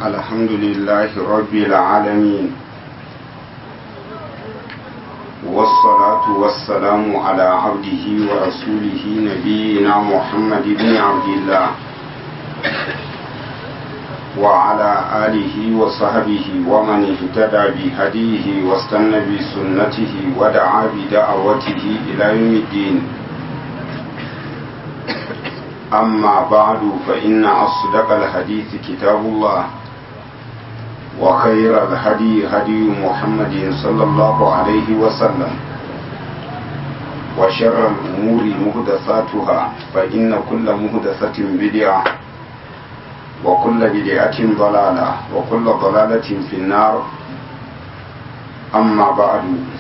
الحمد لله رب العالمين والصلاة والسلام على عبده ورسوله نبينا محمد بن عبد الله وعلى آله وصحبه ومن اهتدى بهديه واستنى بسنته ودعا بدعوته إلى يوم الدين أما بعد فإن أصدق الحديث كتاب الله وخير الهدي هدي محمد صلى الله عليه وسلم وشر الأمور مهدثاتها فإن كل مهدثة بدعة وكل بدعة ضلالة وكل ضلالة في النار أما بعد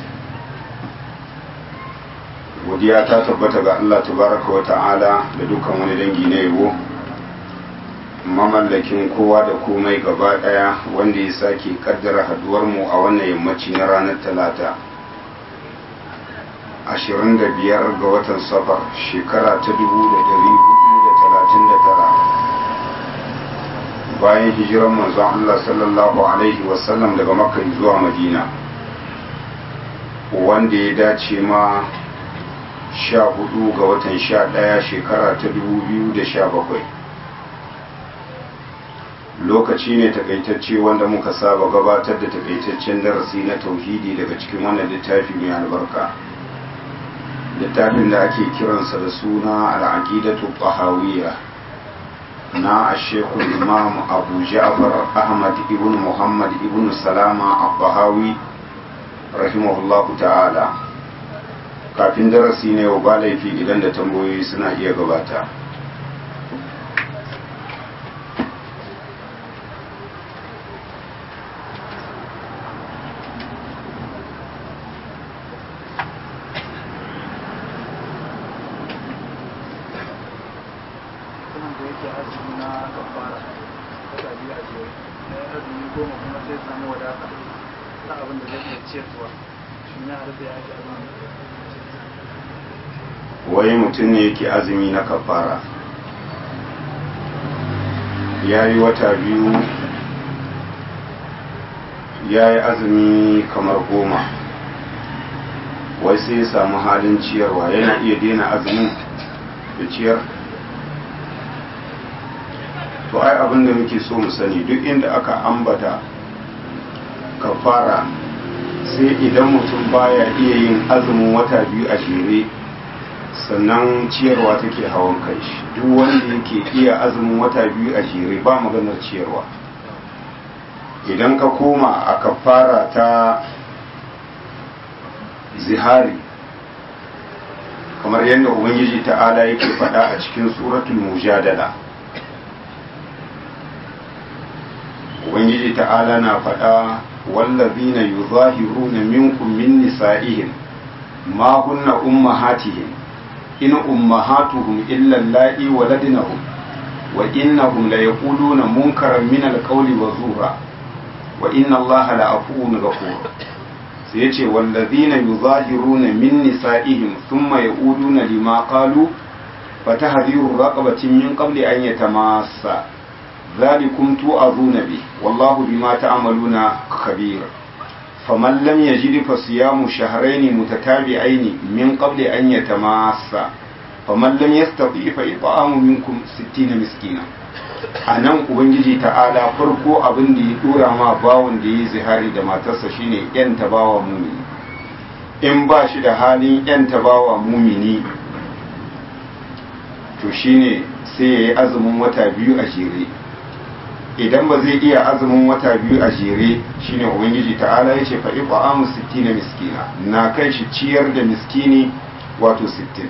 godiya ta tabbata ga Allah tabaraka wa ta'ala da dukkan wani dangi na yabo mamallakin kowa da komai gaba daya wanda ya sake kaddara haduwar mu a wannan yammaci na ranar talata 25 ga watan safar shekara ta 1439 bayan hijiran manzon Allah sallallahu alaihi wasallam daga makka zuwa madina wanda ya dace ma sha hudu ga watan sha daya shekara ta dubu biyu da sha bakwai lokaci ne takaitacce wanda muka saba gabatar da takaitaccen darasi na tauhidi daga cikin wannan littafi mai albarka littafin da ake kiransa da suna al'aqidatu tahawiyya na ashekul imam abu ja'far ahmad ibn muhammad ibn salama al-bahawi rahimahullahu ta'ala kafin darasi ne wa ba laifi idan da tambayoyi suna iya gabata abin da zai iya ciyarwa shi ya harbe ya ake abin wai mutum ne yake azumi na kafara ya yi wata biyu ya yi azumi kamar goma wai sai ya samu halin ciyarwa yana iya daina azumin da ciyar to ai abin da muke so mu sani duk inda aka ambata kafara sai idan mutum baya iya yin azumin wata biyu a jere sannan ciyarwa take hawan kai shi duk wanda yake iya azumin wata biyu a jere ba maganar ciyarwa idan ka koma a kafara ta zihari kamar yadda ubangiji ta'ala yake faɗa a cikin suratul mujadala ubangiji ta'ala na faɗa wallazina yuzahiruna minkum min nisa'ihim ma hunna ummahatihim in ummahatuhum illa allai waladnahum wa innahum la yaquluna munkaran min alqawli wa zura wa inna allaha la afuwun ghafur sai yace wallazina yuzahiruna min nisa'ihim thumma yaquluna lima qalu fatahdiru raqabatin min qabli an yatamassa ذلكم توعظون به والله بما تعملون خبير فمن لم يجد فصيام شهرين متتابعين من قبل أن يتماسا فمن لم يستطيع فإطعام منكم ستين مسكينا a nan ubangiji ta'ala farko abin da ya dora ma bawon da ya zihari da matarsa shine yan tabawa mumini in ba shi da halin yan tabawa mumini to shine sai ya yi azumin wata biyu a jere idan ba zai iya azumin wata biyu a jere shine ubangiji ta'ala ya ce fa'i ba'amu sittina miskina na kai shi ciyar da miskini wato sittin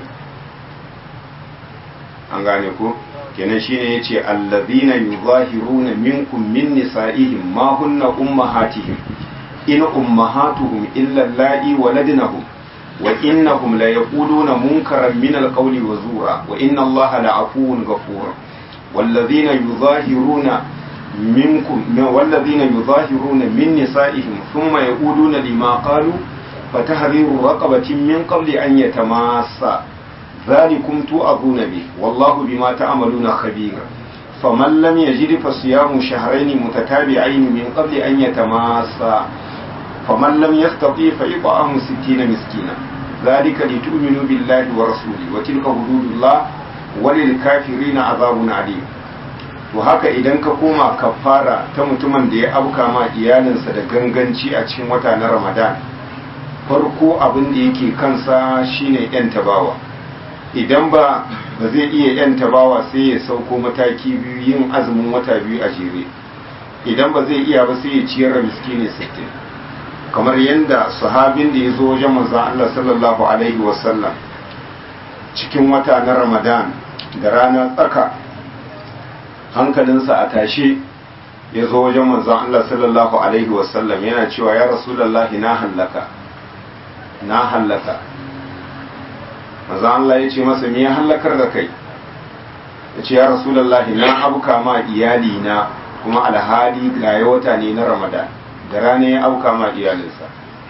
an gane ko kenan shine ya ce allazina yuzahiruna minkum min nisa'ihim ma hunna ummahatihim in ummahatuhum illa allai waladnahum wa innahum la yaquluna munkaran min alqawli wa zura wa inna allaha la'afuwun ghafur والذين يظاهرون منكم والذين يظاهرون من نسائهم ثم يقولون لما قالوا فتحرير رقبة من قبل أن يتماسا ذلكم توعظون به والله بما تعملون خبير faman lam yajid fa siyamu shahrayn mutatabi'ain min qabli an yatamassa faman lam yastati fa it'amu 60 miskina ذلك لتؤمنوا بالله ورسوله وتلك حدود الله وللكافرين عذاب عليم to haka idan ka koma kafara ta mutumin da ya auka ma iyalinsa da ganganci a cikin wata na ramadan farko abin da yake kansa shine yan tabawa idan ba ba zai iya yan tabawa sai ya sauko mataki biyu yin azumin wata biyu a jere idan ba zai iya ba sai ya ciyar da miskini sittin kamar yadda sahabin da ya zo wajen manzon Allah sallallahu alaihi wasallam cikin wata na ramadan da rana tsaka hankalinsa a tashe ya zo wajen manzon Allah sallallahu alaihi wasallam yana cewa ya rasulullahi na hallaka na hallaka manzon Allah ya ce masa me ya hallakar da kai ya ce ya rasulullahi na abuka ma iyali na kuma alhali ga wata ne na ramadan da rana ya auka ma iyalinsa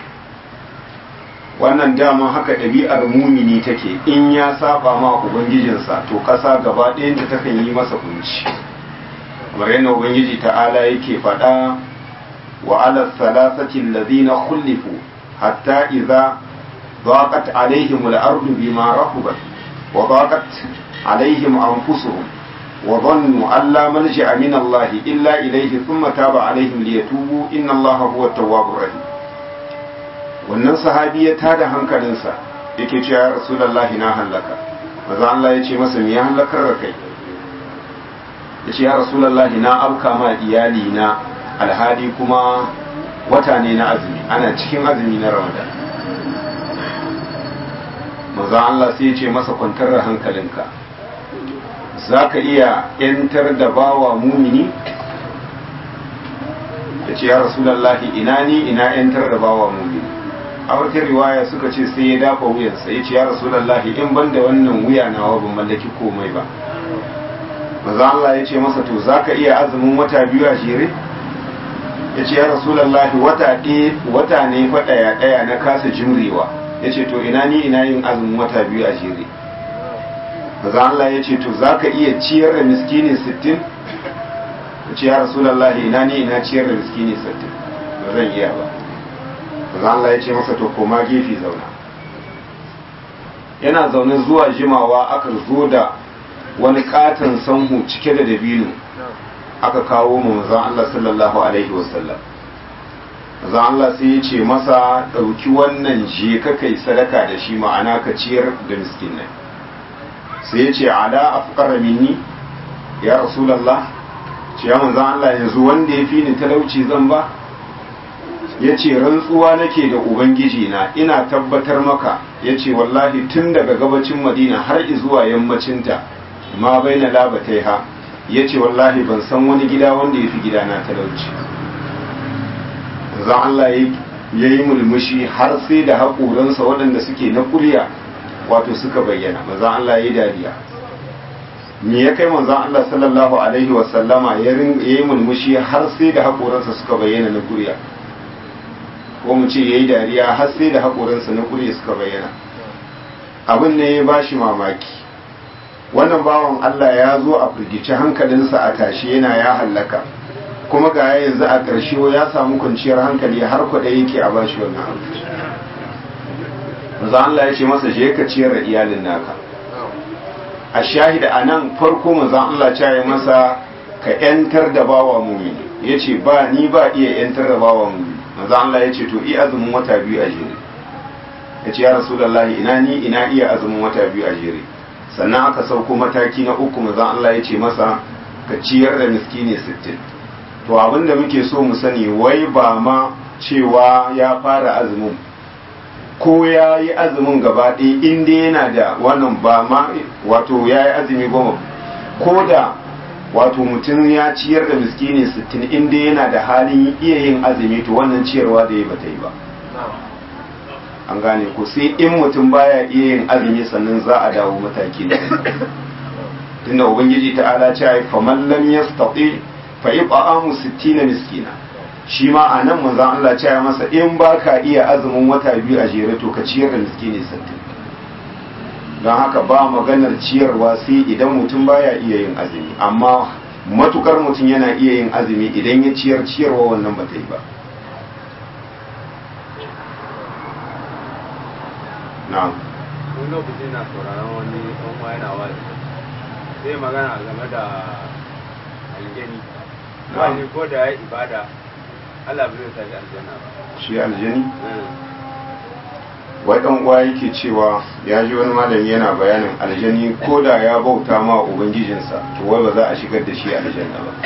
wannan dama haka ɗabi'ar mumini take in ya saba ma ubangijinsa to ƙasa gaba ɗayanta takan yi masa kunci kamar yadda ubangiji ta'ala yake faɗa wa ala salasati alladhina khulifu hatta idza ضاقت عليهم الأرض بما رحبت وضاقت عليهم أنفسهم وظنوا أن لا ملجأ من الله إلا إليه ثم تاب عليهم ليتوبوا إن الله هو التواب الرحيم wannan sahabi ya tada hankalinsa yake cewa ya rasulullahi na hallaka maza Allah ya ce masa me ya hallakar da kai ya ce ya rasulullahi na auka ma iyali na alhali kuma wata ne na azumi ana cikin azumi na ramadan maza Allah sai ya ce masa kwantar da hankalinka za ka iya ‘yantar da bawa mumini ya ce ya rasulallahi ina ni ina ‘yantar da bawa mumini a wata riwaya suka ce sai ya dafa wuyansa ya ce ya rasulallahi in ban da wannan wuya nawa ban mallaki komai ba maza Allah ya ce masa to za ka iya azumin wata biyu a jere ya ce ya rasulallahi wata wata ne fa ɗaya ɗaya na kasa jimrewa ya ce to ina ni ina yin azumin wata biyu a jere maza Allah ya ce to za ka iya ciyar da miskini sittin ya ce ya rasulallahi ina ni ina ciyar da miskini sittin ba zan iya ba maza Allah ya ce masa to koma gefe zauna yana zaune zuwa jimawa aka zo da wani katon sanhu cike da dabino aka kawo mu manzon Allah sallallahu alaihi wasallam manzon Allah sai ya ce masa ɗauki wannan je ka kai sadaka da shi ma'ana ka ciyar da miskinai sai ya ce ala afqara minni ya rasulullah ce ya manzon Allah yanzu wanda ya fi ni talauci zan ba ya ce rantsuwa nake da ubangiji na ina tabbatar maka ya ce wallahi tun daga gabacin madina har zuwa yammacinta ma bai na labatai ha ya ce wallahi ban san wani gida wanda ya fi gida na talauci zan Allah ya yi mulmushi har sai da haƙoransa waɗanda suke na ƙurya wato suka bayyana manzan Allah ya yi dariya me ya kai manzan Allah sallallahu alaihi wasallama ya yi mulmushi har sai da haƙoransa suka bayyana na ƙurya ko mu ce ya yi dariya har sai da haƙoransa na ƙurya suka bayyana abin ne ya ba shi mamaki wannan bawan Allah ya zo a firgice hankalinsa a tashi yana ya hallaka kuma ga yanzu a ƙarshe ya samu kwanciyar hankali har kuɗa yake a bashi wannan abu manzo Allah ya ce masa je ka ciyar da iyalin naka a shahida a nan farko manzo Allah ya yi masa ka yantar da bawa mumini ya ce ba ni ba iya yantar da bawa mumini manzo Allah ya ce to iya azumin wata biyu a jere ya ce ya rasulullahi ina ni ina iya azumin wata biyu a jere sannan aka sauko mataki na uku manzon Allah ya ce masa ka ciyar da miskini sittin to abin da muke so mu sani wai ba ma cewa ya fara azumin ko ya yi azumin gaba ɗaya inda yana da wannan ba ma wato ya yi azumi goma ko da wato mutum ya ciyar da miskini sittin inda yana da halin iya yin azumi to wannan ciyarwa da ya bata yi ba an gane ko sai in mutum baya iya yin azumi sannan za a dawo mataki da tunda ubangiji ta ala ce ai faman lam yastati fa yut'amu 60 miskina shi ma a nan manzon Allah ce ya masa in baka iya azumin wata biyu a jere to ka ciyar da miskini 60 don haka ba maganar ciyarwa sai idan mutum baya iya yin azumi amma matukar mutum yana iya yin azumi idan ya ciyar ciyarwa wannan ba ta yi ba na'am wani lokaci na sauraron wani ɗan yana wani zai magana game da aljani wani ko da ya ibada Allah bai sa shi aljanna ba shi aljani wai ɗan uwa yake cewa ya ji wani malami yana bayanin aljani ko da ya bauta ma ubangijinsa to wai ba za a shigar da shi aljanna ba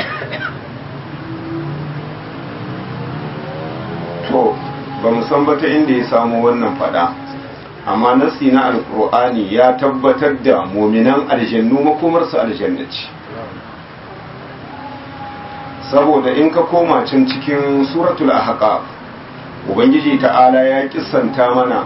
to ba mu san ba ta inda ya samu wannan fada amma nasi na alkur'ani ya tabbatar da muminan aljannu makomarsu aljanna ce saboda in ka koma can cikin suratul ahqaf ubangiji ta'ala ya kissanta mana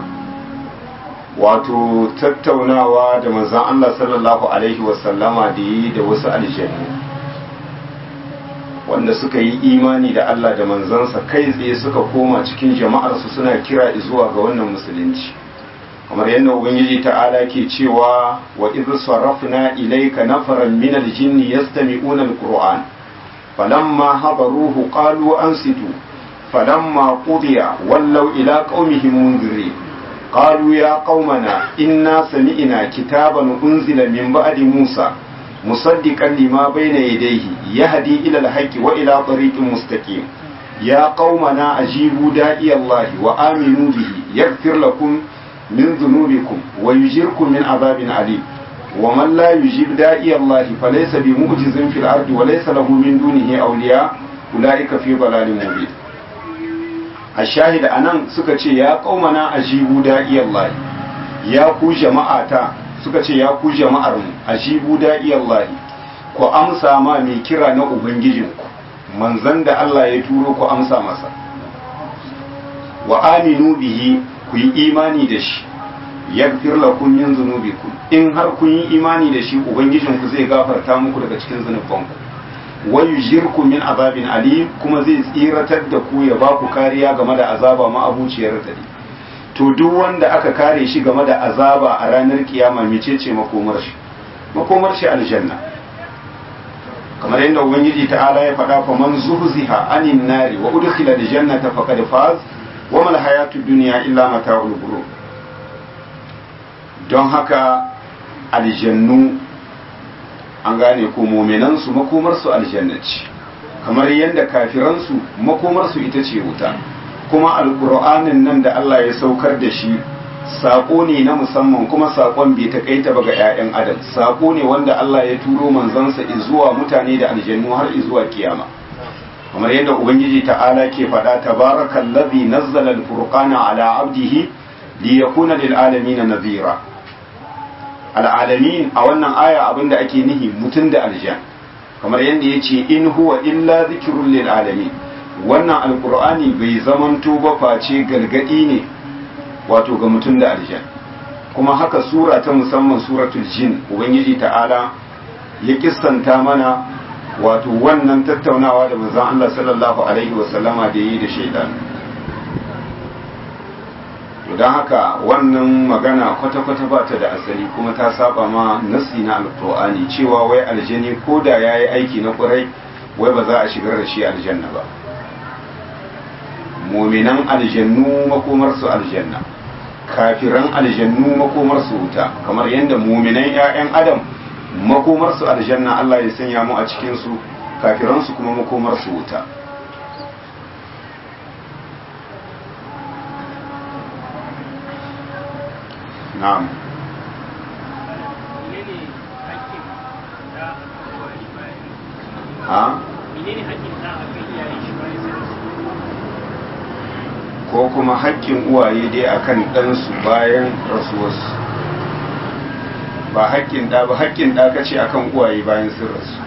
wato tattaunawa da manzon Allah sallallahu alaihi wasallama da yi da wasu aljannu wanda suka yi imani da Allah da manzansa kai tsaye suka koma cikin jama'arsu suna kira zuwa ga wannan musulunci kamar yadda ubangiji ta'ala ke cewa wa idh sarafna ilayka nafaran min al-jinni yastami'una al-qur'an falamma hadaruhu qalu ansitu falamma qudiya wallaw ila qaumihim munzirin قالوا يا قومنا إنا سمعنا كتابا أنزل من بعد موسى مصدقا لما بين يديه يهدي إلى الحق وإلى طريق مستقيم يا قومنا أجيبوا داعي الله وآمنوا به يغفر لكم من ذنوبكم ويجركم من عذاب عليم ومن لا يجيب داعي الله فليس بمعجز في الأرض وليس له من دونه أولياء أولئك في ضلال مبين الشاهد anan suka ce ya qaumana ajibu da'iyallahi ya ku jama'ata suka ce ya ku jama'ar mu ajibu da'iyallahi ku amsa ma mai kira na ubangijinku manzon da Allah ya turo ku amsa masa wa aminu bihi ku yi imani da shi yaghfir lakum min dhunubikum in har kun yi imani da shi ubangijinku zai gafarta muku daga cikin zunubanku wa yujirku min azabin alim kuma zai tsiratar da ku ya ba ku kariya game da azaba ma'abuciyar dare to duk wanda aka kare shi game da azaba a ranar kiyama mecece makomar shi makomar shi aljanna kamar yadda ubangiji ta'ala ya faɗa fa man zuhziha anin nari wa udkhila aljannata faqad faz wa mal hayatud dunya illa mata'ul ghurur don haka aljannu an gane ko muminansu makomarsu aljannaci kamar yadda kafiransu makomarsu ita ce wuta kuma alkur'anin nan da Allah ya saukar da shi sako ne na musamman kuma sakon bai takaita ba ga 'ya'yan adam sako ne wanda Allah ya turo manzansa zuwa mutane da aljannu har zuwa kiyama kamar yadda ubangiji ta'ala ke faɗa tabarakallazi nazzala alfurqana ala abdihi liyakuna lil alamin nadhira al'alamin a wannan aya abinda ake nihi mutum da aljan kamar yadda ya ce in huwa illa zikirun lil alamin wannan alkur'ani bai zamanto ba face gargadi ne wato ga mutum da aljan kuma haka sura ta musamman suratul jin ubangiji ta'ala ya kissanta mana wato wannan tattaunawa da manzon Allah sallallahu alaihi wasallama da yi da shaidan don haka wannan magana kwata-kwata ba ta da asali kuma ta saba ma nasi na alkur'ani cewa wai aljani ko da ya yi aiki na kurai wai ba za a shigar da shi aljanna ba muminan aljannu makomarsu aljanna kafiran aljannu makomarsu wuta kamar yadda muminan 'ya'yan adam makomarsu aljanna Allah ya sanya mu a cikinsu kafiransu kuma makomarsu wuta na'am ha ko kuma haƙƙin uwaye dai akan ɗansu bayan rasuwarsu ba haƙƙin ɗa ba haƙƙin ɗa kace akan uwaye bayan sun rasu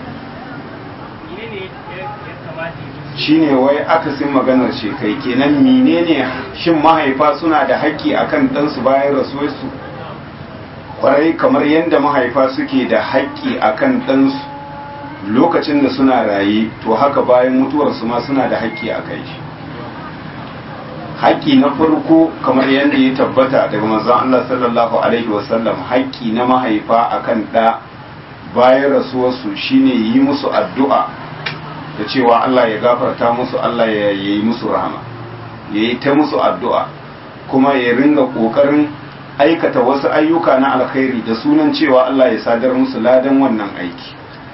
shine wai akasin maganar ce kai kenan menene shin mahaifa suna da haƙƙi akan ɗansu bayan rasuwarsu kwarai kamar yadda mahaifa suke da haƙƙi akan ɗansu lokacin da suna raye to haka bayan mutuwarsu ma suna da haƙƙi a kai shi haƙƙi na farko kamar yadda ya tabbata daga manzon Allah sallallahu alaihi wasallam haƙƙi na mahaifa akan ɗa bayan rasuwarsu shine yi musu addu'a da cewa Allah ya gafarta musu Allah ya yi musu rahama ya yi ta musu addu'a kuma ya ringa ƙoƙarin aikata wasu ayyuka na alkhairi da sunan cewa Allah ya sadar musu ladan wannan aiki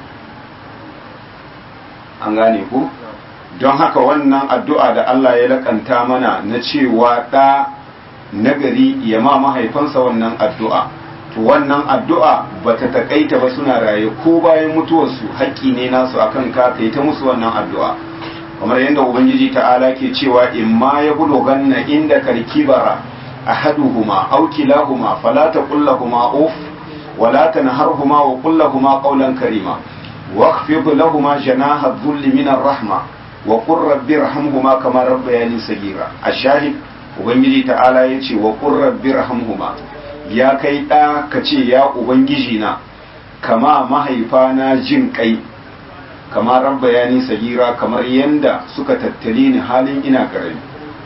an gane ku don haka wannan addu'a da Allah ya laƙanta mana na cewa ɗa nagari ya ma mahaifansa wannan addu'a to wannan addu'a ba ta taƙaita ba suna raye ko bayan mutuwarsu haƙƙi ne nasu akan ka kai ta musu wannan addu'a kamar yadda ubangiji ta'ala ke cewa in ma ya bulo ganna inda karkibara ahaduhuma aw kilahuma fala taqul lahumu uf wala tanharhuma wa qul lahumu qawlan karima واخفض لهما جناح الذل من الرحمة وقل رب ارحمهما كما ربياني صغيرا الشاهد ubangiji ta'ala ya ce wa qur rabbi rahamhuma ya kai ɗa ka ce ya ubangiji na kama mahaifana jin kai kama rabba ya ni sagira kamar yanda suka tattali ni halin ina karami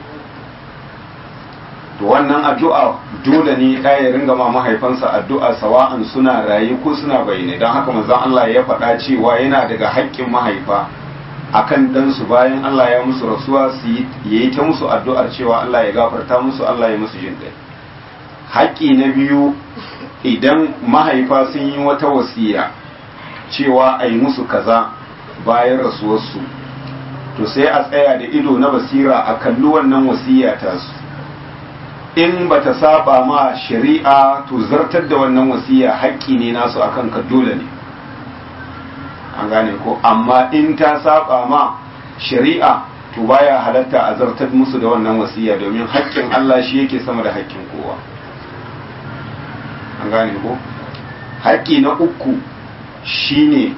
to wannan addu'a dole ne ɗa ya ringa ma mahaifansa addu'a sawa'an suna raye ko suna bayyane don haka manzon Allah ya faɗa cewa yana daga haƙƙin mahaifa akan ɗansu bayan Allah ya musu rasuwa su yi ta musu addu'ar cewa Allah ya gafarta musu Allah ya musu jin ɗai. Haƙƙi na biyu idan mahaifa sun yi wata wasiya cewa a yi musu kaza bayan rasuwarsu, to sai a tsaya da ido na basira a kalli wannan wasiya tasu. In ba ta saba ma shari'a to zartar da wannan wasiya haƙƙi ne nasu akan ka dole ne. an gane ko amma in ta saba ma shari'a to baya halatta a zartar musu da wannan wasiya domin haƙƙin Allah shi yake sama da haƙƙin kowa an gane ko haƙƙi na uku shine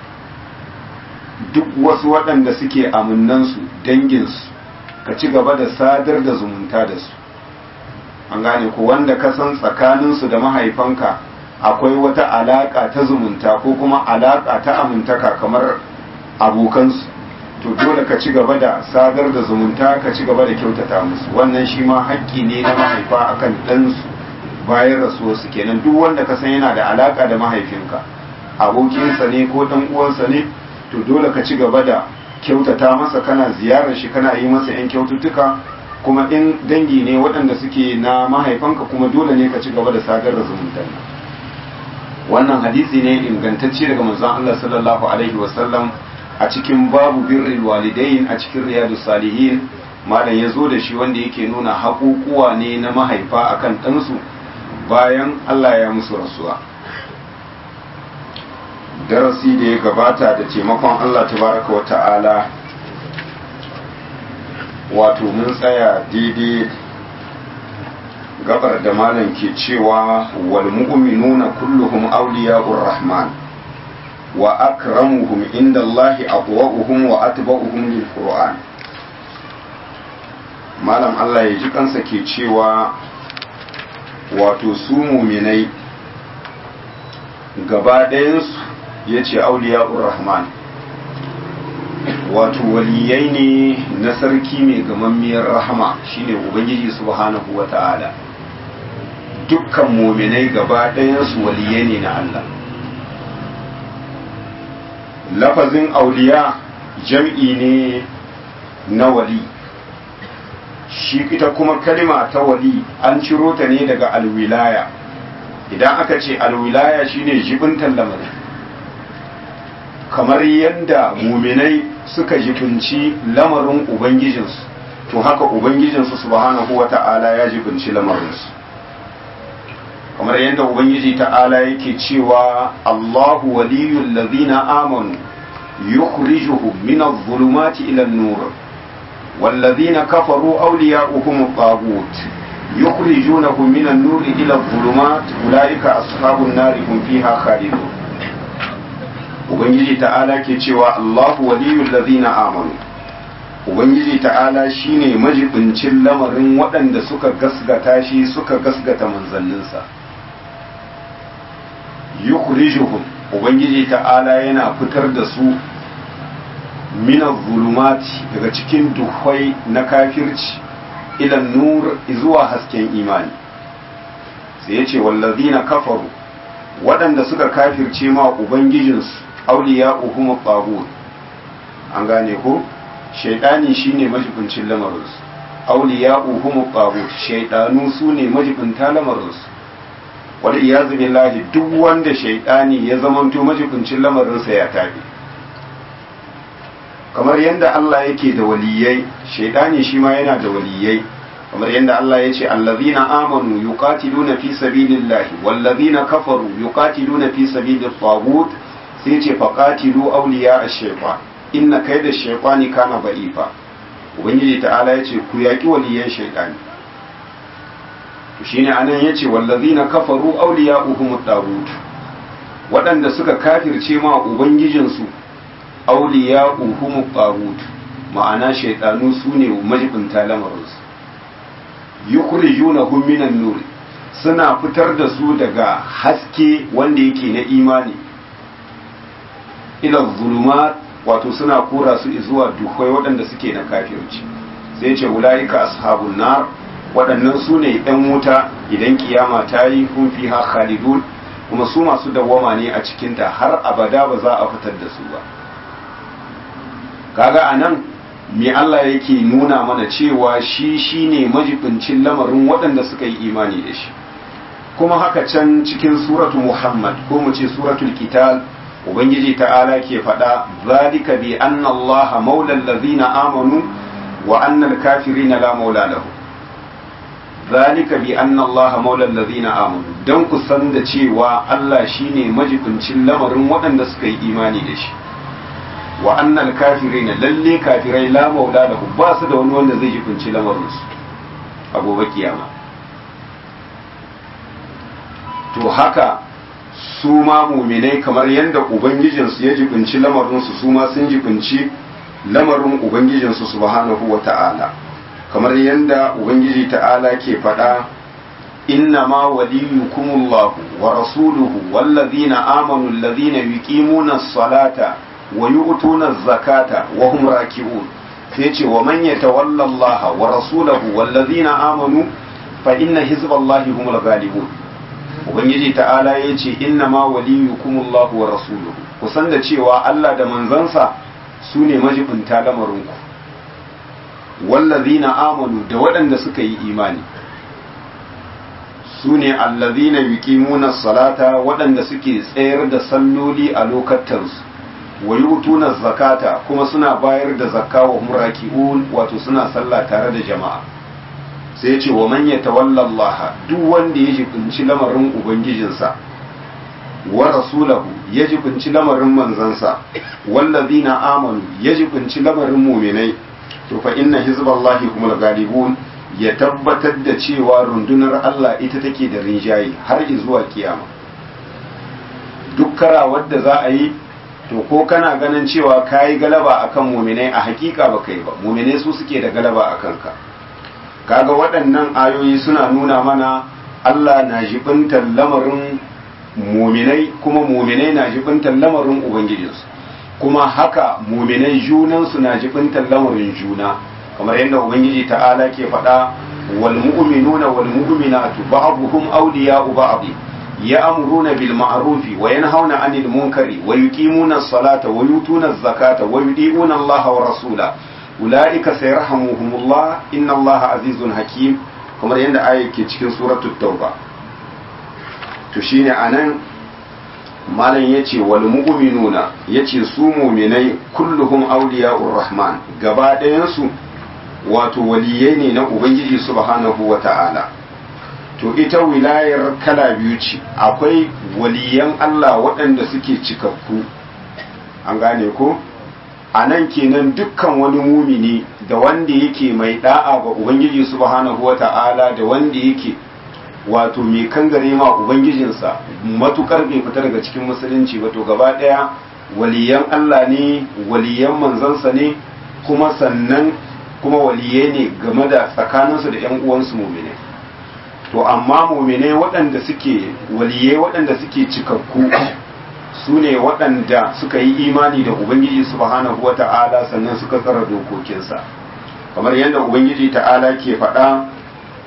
duk wasu waɗanda suke aminansu danginsu ka ci gaba da sadar da zumunta da su an gane ko wanda ka san tsakaninsu da mahaifanka akwai wata alaƙa ta zumunta ko kuma alaƙa ta amintaka kamar abokansu to dole ka ci gaba da sadar da zumunta ka ci gaba da kyautata musu wannan shi ma haƙƙi ne na mahaifa akan ɗansu bayan rasuwarsu kenan duk wanda ka san yana da alaƙa da mahaifinka abokinsa ne ko ɗan uwansa ne to dole ka ci gaba da kyautata masa kana ziyarar shi kana yi masa 'yan kyaututtuka kuma in dangi ne waɗanda suke na mahaifanka kuma dole ne ka ci gaba da sadar da zumuntar nan wannan hadisi ne ingantacce daga manzon Allah sallallahu alaihi wasallam a cikin babu birril walidain a cikin riyadu salihin malam ya zo da shi wanda yake nuna haƙuƙuwa ne na mahaifa akan ɗansu bayan Allah ya musu rasuwa darasi da ya gabata da taimakon Allah tabaraka wa ta'ala wato mun tsaya daidai gabar da malam ke cewa wal mu'minuna kulluhum awliya'ur rahman wa akramuhum inda Allah aqwa'uhum wa atba'uhum lil qur'an malam Allah ya ji kansa ke cewa wato su muminai gaba ɗayansu ya ce auliya'ur rahman wato waliyai ne na sarki mai gamammiyar rahama shine ubangiji subhanahu wa ta'ala dukkan muminai gaba ɗayansu waliyai ne na Allah lafazin auliya jam'i ne na wali shi ita kuma kalima ta wali an ciro ta ne daga alwilaya idan aka ce alwilaya shine jibintan lamarin kamar yadda muminai suka jibinci lamarin ubangijinsu to haka ubangijinsu subhanahu wa ta'ala ya jibinci lamarinsu kamar yadda ubangiji ta'ala yake cewa Allahu waliyul ladina amanu yukhrijuhum min adh-dhulumati ila an-nur والذين كفروا أولياؤهم الطاغوت يخرجونهم من النور إلى الظلمات أولئك أصحاب النار هم فيها خالدون Ubangiji ta'ala ke cewa Allahu waliyul ladhina amanu Ubangiji ta'ala shine majibincin lamarin waɗanda suka gasgata shi suka gasgata manzanninsa yukhrijuhum Ubangiji ta'ala yana fitar da su minar zulumati daga cikin duhwai na kafirci ilan nur zuwa hasken imani sai ya ce wallazina kafaru waɗanda suka kafirce ma ubangijinsu auliya uhum tagut an gane ko shaidani shine majibincin lamarinsu auliya uhum tagut shaidanu su ne majibinta lamarinsu wal iyazu billahi duk wanda shaidani ya zamanto majibincin lamarinsa ya tabi kamar yadda Allah yake da waliyai shaidani shi ma yana da waliyai kamar yadda Allah ya ce allazina amanu yuqatiluna fi sabilillahi wallazina kafaru yuqatiluna fi sabilit tagut sai ce faqatilu awliya ash-shaytan inna kayda ash-shaytani kana ba'ifa ubangiji ta'ala ya ce ku yaki waliyan shaidani to shine anan yace wallazina kafaru awliya'uhum at-tagut waɗanda suka kafirce ma ubangijinsu awliya'uhum at-tagut ma'ana shaidanu sune majibinta lamarinsu yukhrijunahum minan nur suna fitar da su daga haske wanda yake na imani ila zulumat wato suna kora su zuwa duhai waɗanda suke na kafirci sai ce ulaika ashabun nar waɗannan su ne ɗan wuta idan kiyama ta yi kun fi ha khalidun kuma su masu dawwama ne a cikinta har abada ba za a fitar da su ba kaga anan me Allah yake nuna mana cewa shi shine majibincin lamarin waɗanda suka yi imani da shi kuma haka can cikin suratu Muhammad ko mu ce suratul Qital ubangiji ta'ala ke faɗa zalika bi anna Allah maula allazina amanu wa anna al-kafirina la maula lahu zalika bi anna Allah maula allazina amanu dan ku san da cewa Allah shine majibincin lamarin waɗanda suka yi imani da shi wa annal kafirina lalle kafirai la maula lahu ba su da wani wanda zai jibinci lamarinsu a gobe kiyama to haka su ma muminai kamar yadda ubangijinsu ya jibinci lamarinsu su ma sun jibinci lamarin ubangijinsu subhanahu wa ta'ala kamar yadda ubangiji ta'ala ke faɗa inna ma waliyukumullahu wa rasuluhu wallazina amanu allazina yuqimuna as-salata wa yu'tuna az-zakata wa hum raki'un sai ce wa man yatawalla Allah wa rasulahu wallazina amanu fa inna hizballahi humul ghalibun ubangiji ta'ala yace inna ma waliyukumullahu wa rasuluhu kusan da cewa Allah da manzansa su ne majibinta lamarinku wallazina amanu da waɗanda suka yi imani su ne allazina yuqimuna salata waɗanda suke tsayar da salloli a lokatansu wa yutuna zakata kuma suna bayar da zakka wa muraki'un wato suna sallah tare da jama'a sai ce wa man yatawalla Allah duk wanda ya jibinci lamarin ubangijinsa wa rasulahu ya jibinci lamarin manzansa wallazina amanu ya jibinci lamarin mu'minai to fa inna hizballahi humul ghalibun ya tabbatar da cewa rundunar Allah ita take da rinjaye har zuwa kiyama duk karawar da za a yi to ko kana ganin cewa ka yi galaba akan muminai a hakika ba kai ba muminai su suke da galaba a kanka kaga waɗannan ayoyi suna nuna mana Allah na jibintar lamarin muminai kuma muminai na jibintar lamarin ubangijinsu kuma haka muminai junansu na jibintar lamarin juna kamar yadda ubangiji ta'ala ke faɗa wal mu'minuna wal mu'minatu ba'dhum awliya'u ba'd يأمرون بالمعروف وينهون عن المنكر ويقيمون الصلاة ويؤتون الزكاة ويطيعون الله ورسوله أولئك سيرحمهم الله إن الله عزيز حكيم kamar yadda aya ke cikin suratul tauba to shine anan malam yace wal mu'minuna yace su mu'minai kulluhum awliya'ur rahman gaba ɗayan su wato waliyai ne na ubangiji subhanahu wata'ala to ita wilayar kala biyu ce akwai waliyan Allah waɗanda suke cikakku an gane ko a nan kenan dukkan wani mumini da wanda yake mai da'a ga ubangiji subhanahu wata'ala da wanda yake wato mai kangare ma ubangijinsa matukar bai fita daga cikin musulunci ba to gaba ɗaya waliyan Allah ne waliyan manzansa ne kuma sannan kuma waliyai ne game da tsakaninsu da 'yan uwansu muminai to amma muminai waɗanda suke waliyai waɗanda suke cikakku su ne waɗanda suka yi imani da ubangiji subhanahu wa ta'ala sannan suka tsara dokokinsa kamar yadda ubangiji ta'ala ke faɗa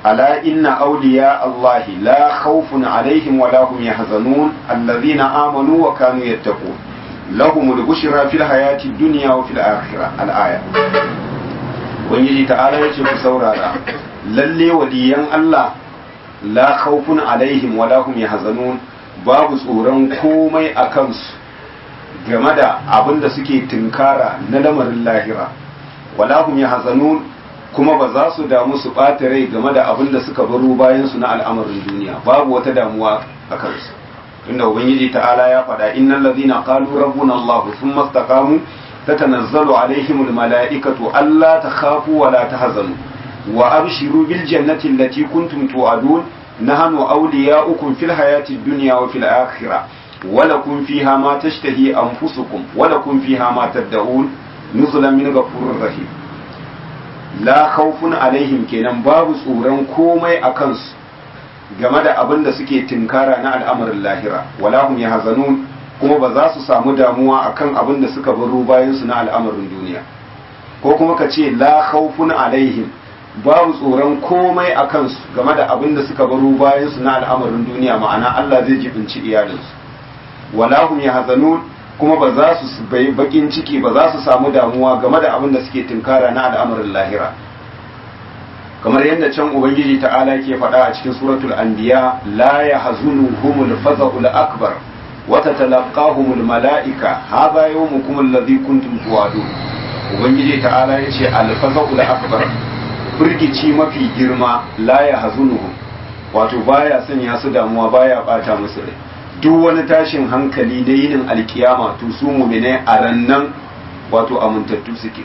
ala inna awliya allahi la khawfun alaihim wa lahum yahzanun alladhina amanu wa kanu yattaqun lahumul bushra fil hayati dunya wa fil akhirah al aya ubangiji ta'ala yace ku saurara lalle waliyan Allah la khawfun alaihim wa lahum yahzanun babu tsoron komai a kansu game da abin da suke tunkara na lamarin lahira wala hum yahzanun kuma ba za su damu su ɓata rai game da abin da suka baro bayan su na al'amarin duniya babu wata damuwa a kansu inda ubangiji ta'ala ya faɗa innal ladhina qalu rabbuna allah thumma istaqamu tatanazzalu alaihimul mala'ikatu alla takhafu wa la tahzanu wa abshiru bil jannati allati kuntum tu'adun نحن أولياؤكم في الحياة الدنيا وفي الآخرة ولكم فيها ما تشتهي أنفسكم ولكم فيها ما تدعون نزلا من غفور رحيم لا خوف عليهم kenan babu tsoron komai a kansu game da abin da suke tinkara na al'amarin lahira wala hum yahzanun kuma ba za su samu damuwa akan abin da suka baro bayan su na al'amarin duniya ko kuma ka ce la khawfun alaihim babu tsoron komai a kansu game da abin da suka baro bayan su na al'amarin duniya ma'ana Allah zai jibinci iyalinsu wala hum yahzanun kuma ba za su bai bakin ciki ba za su samu damuwa game da abin da suke tunkara na al'amarin lahira kamar yadda can ubangiji ta'ala ke faɗa a cikin suratul anbiya la yahzunuhumul faza'ul akbar wa tatalaqahumul mala'ika hadha yawmukum alladhi kuntum tu'adun ubangiji ta'ala yace al faza'ul akbar firgici mafi girma la ya hazunuhum wato baya sanya su damuwa baya bata musu rai duk wani tashin hankali da yinin alkiyama to su mu'mine a rannan wato amintattu suke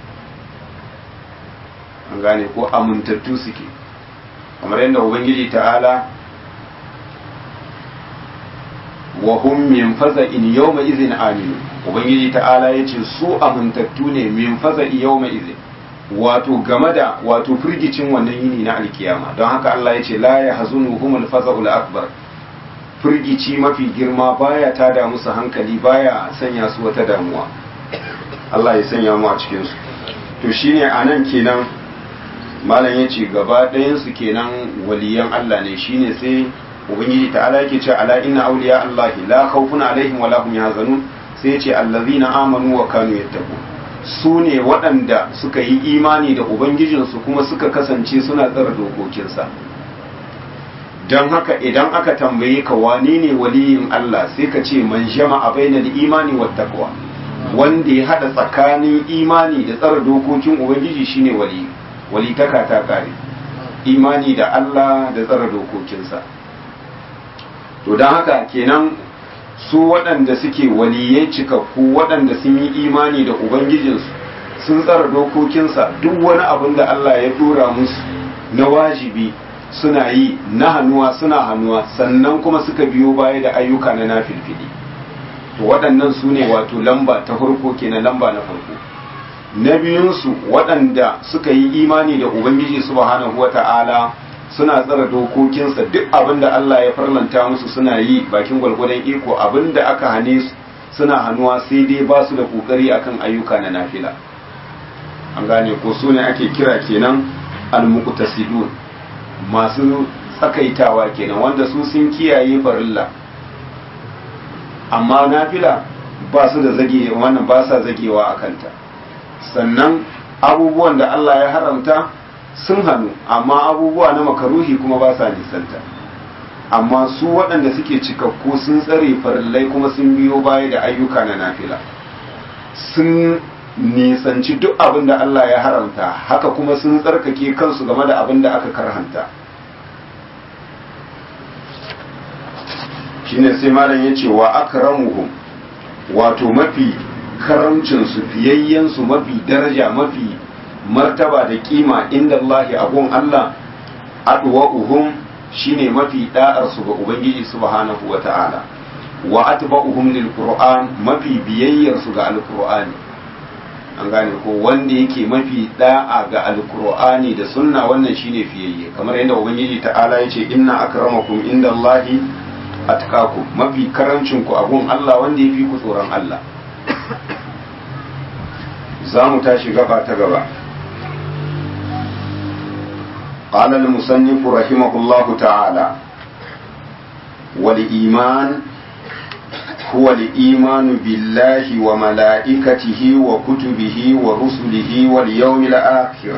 an gane ko amintattu suke kamar yadda ubangiji ta'ala wa hum min faza'in yawma izin aminu ubangiji ta'ala yace su amintattu ne min faza'i yawma izin wato game da wato firgicin wannan yini na alkiyama don haka Allah ya ce la ya hazunu humul faza'ul akbar firgici mafi girma baya tada musu hankali baya sanya su wata damuwa Allah ya sanya mu a cikin su to shine anan kenan malam ya ce gaba ɗayan su kenan waliyan Allah ne shine sai ubangiji ta'ala yake ce ala inna awliya Allah la khawfun alaihim wa la hum yahzanun sai ya ce allazina amanu wa kanu yattaqun su ne waɗanda suka yi imani da Ubangijinsu kuma suka kasance suna tsara dokokinsa don haka idan aka tambaye ka wane ne waliyin Allah sai ka ce man jama'a bainal imani wa taqwa wanda ya hada tsakanin imani da tsara dokokin Ubangiji shine wali wali taka ta kare imani da Allah da tsara dokokinsa to don haka kenan su waɗanda suke waliyai cikakku waɗanda sun yi imani da ubangijinsu sun tsara dokokinsa duk wani abin da Allah ya dora musu na wajibi suna yi na hannuwa suna hannuwa sannan kuma suka biyo baya da ayyuka na nafilfili to waɗannan su ne wato lamba ta farko kenan lamba na farko na biyunsu waɗanda suka yi imani da ubangiji subhanahu wata'ala suna tsara dokokinsa duk abin da Allah ya farlanta musu suna yi bakin gwalgwadon iko abin da aka hane su suna hannuwa sai dai ba su da kokari akan ayyuka na nafila an gane ko su ne ake kira kenan almuqtasidun masu tsakaitawa kenan wanda su sun kiyaye farilla amma nafila ba su da zage wannan ba sa zagewa a kanta sannan abubuwan da Allah ya haramta sun hannu amma abubuwa na makaruhi kuma ba sa nisanta amma su waɗanda suke cikakku sun tsare farillai kuma sun biyo baya da ayyuka na nafila sun nisanci duk abin da Allah ya haramta haka kuma sun tsarkake kansu game da abin da aka karhanta shine sai malam ya ce wa akramuhum wato mafi karamcinsu fiyayyensu mafi daraja mafi martaba da kima inda Allah abun Allah adwa'uhum shine mafi da'arsu ga Ubangiji subhanahu wa ta'ala wa atba'uhum lil Qur'an mafi biyayyarsu ga alqur'ani an gane ko wanda yake mafi da'a ga alqur'ani da sunna wannan shine fiyayye kamar yadda Ubangiji ta'ala yace inna akramakum inda Allah atqakum mafi karancin ku abun Allah wanda yafi ku tsoron Allah za mu tashi gaba ta gaba قال المصنف رحمه الله تعالى والإيمان هو الإيمان بالله وملائكته وكتبه ورسله واليوم الآخر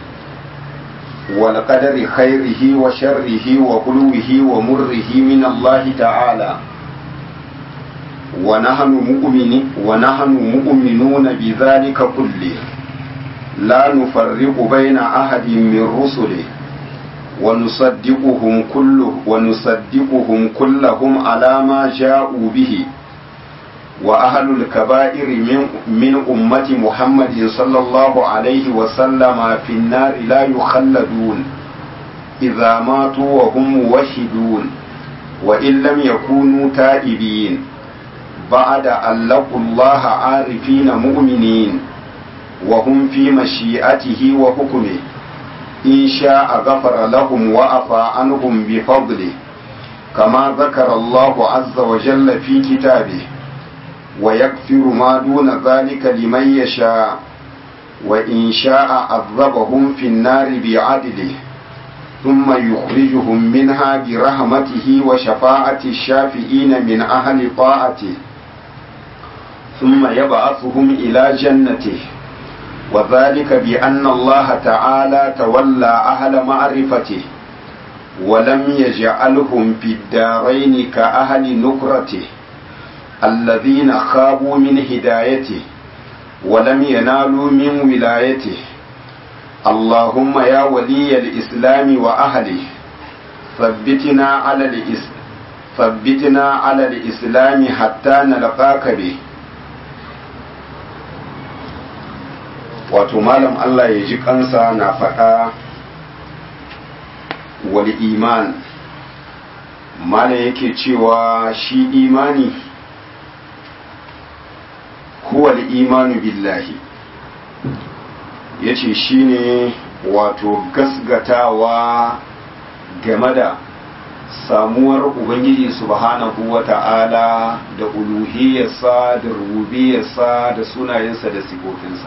والقدر خيره وشره وحلوه ومره من الله تعالى ونحن مؤمن ونحن مؤمنون بذلك كله لا نفرق بين أحد من رسله ونصدقهم كله ونصدقهم كلهم على ما جاءوا به وأهل الكبائر من, من أمة محمد صلى الله عليه وسلم في النار لا يخلدون إذا ماتوا وهم موحدون وإن لم يكونوا تائبين بعد أن لقوا الله عارفين مؤمنين وهم في مشيئته وحكمه إن شاء غفر لهم وعفى عنهم بفضله كما ذكر الله عز وجل في كتابه ويغفر ما دون ذلك لمن يشاء وإن شاء عذبهم في النار بعدله ثم يخرجهم منها برحمته وشفاعة الشافئين من أهل طاعته ثم يبعثهم إلى جنته وذلك بأن الله تعالى تولى أهل معرفته ولم يجعلهم في الدارين كأهل نكرته الذين خابوا من هدايته ولم ينالوا من ولايته اللهم يا ولي الإسلام وأهله ثبتنا على الإسلام ثبتنا على الإسلام حتى نلقاك به wato malam Allah ya ji kansa na faɗa wal iman malam yake cewa shi imani huwa imanu billahi yace shine wato gasgatawa game da samuwar ubangiji subhanahu wa ta'ala da uluhiyarsa da rububiyarsa da sunayensa da sifofinsa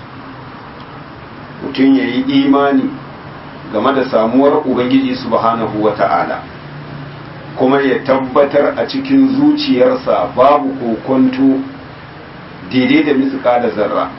mutum ya yi imani game da samuwar ubangiji subhanahu wa ta'ala kuma ya tabbatar a cikin zuciyarsa babu kokonto daidai da mitsuka da zarra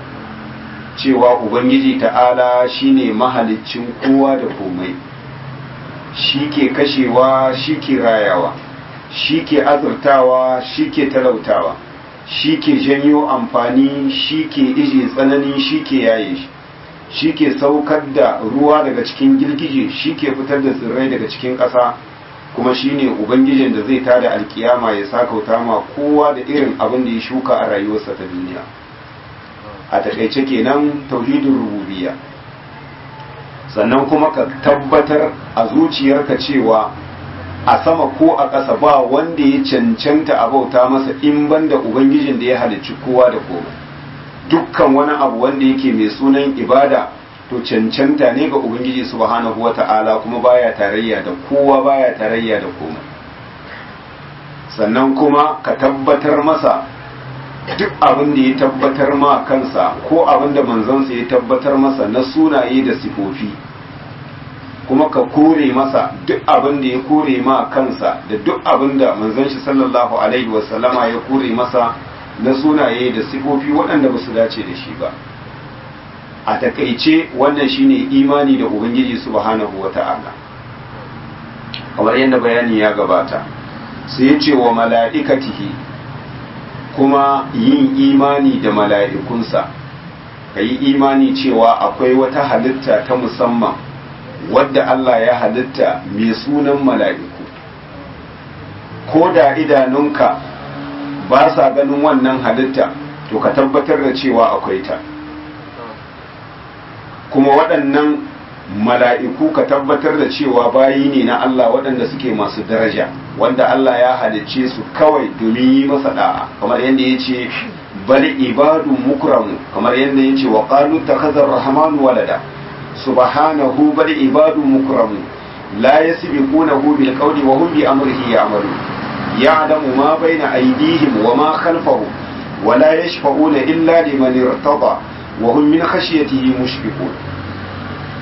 cewa ubangiji ta'ala shine mahaliccin kowa da komai shi ke kashewa shi ke rayawa shi ke azurtawa shi ke talautawa shi ke janyo amfani shi ke ije tsanani shi ke yaye shi shi ke saukar da ruwa daga cikin girgije shi ke fitar da tsirrai daga cikin ƙasa kuma shi ne ubangijin da zai tada alkiyama ya sakauta ma kowa da irin abin da ya shuka a rayuwarsa ta duniya a takaice kenan tauhidin rububiyya sannan kuma ka tabbatar a zuciyarka cewa a sama ko a ƙasa ba wanda ya cancanta a bauta masa in banda ubangijin da ya halicci kowa da komai dukkan wani abu wanda yake mai sunan ibada to cancanta ne ga ubangiji subhanahu wata'ala kuma baya tarayya da kowa baya tarayya da komai sannan kuma ka tabbatar masa duk abin da ya tabbatar ma kansa ko abin da manzansa ya tabbatar masa na sunaye da sifofi kuma ka kore masa duk abin da ya kore ma kansa da duk abin da manzon shi sallallahu alaihi wasallama ya kore masa na sunaye da sifofi waɗanda ba su dace da shi ba a takaice wannan shine imani da ubangiji subhanahu wata'ala kamar yadda bayani ya gabata sai ya ce wa mala'ikatihi kuma yin imani da mala'ikunsa ka yi imani cewa akwai wata halitta ta musamman wadda Allah ya halitta mai sunan mala'iku ko da idanunka ba sa ganin wannan halitta to ka tabbatar da cewa akwai ta kuma waɗannan mala'iku ka tabbatar da cewa bayi ne na Allah waɗanda suke masu daraja wanda Allah ya halicce su kawai domin yi masa da'a kamar yadda ya ce bal ibadu mukramu kamar yadda ya ce wa qalu takhazar rahmanu walada subhanahu bal ibadu mukramu la yasbiqunahu bil qawli wa hum bi amrihi ya'malun ya'lamu ma bayna aydihim wa ma khalfahum wa la yashfa'una illa liman irtada wa hum min khashyatihi mushfiqun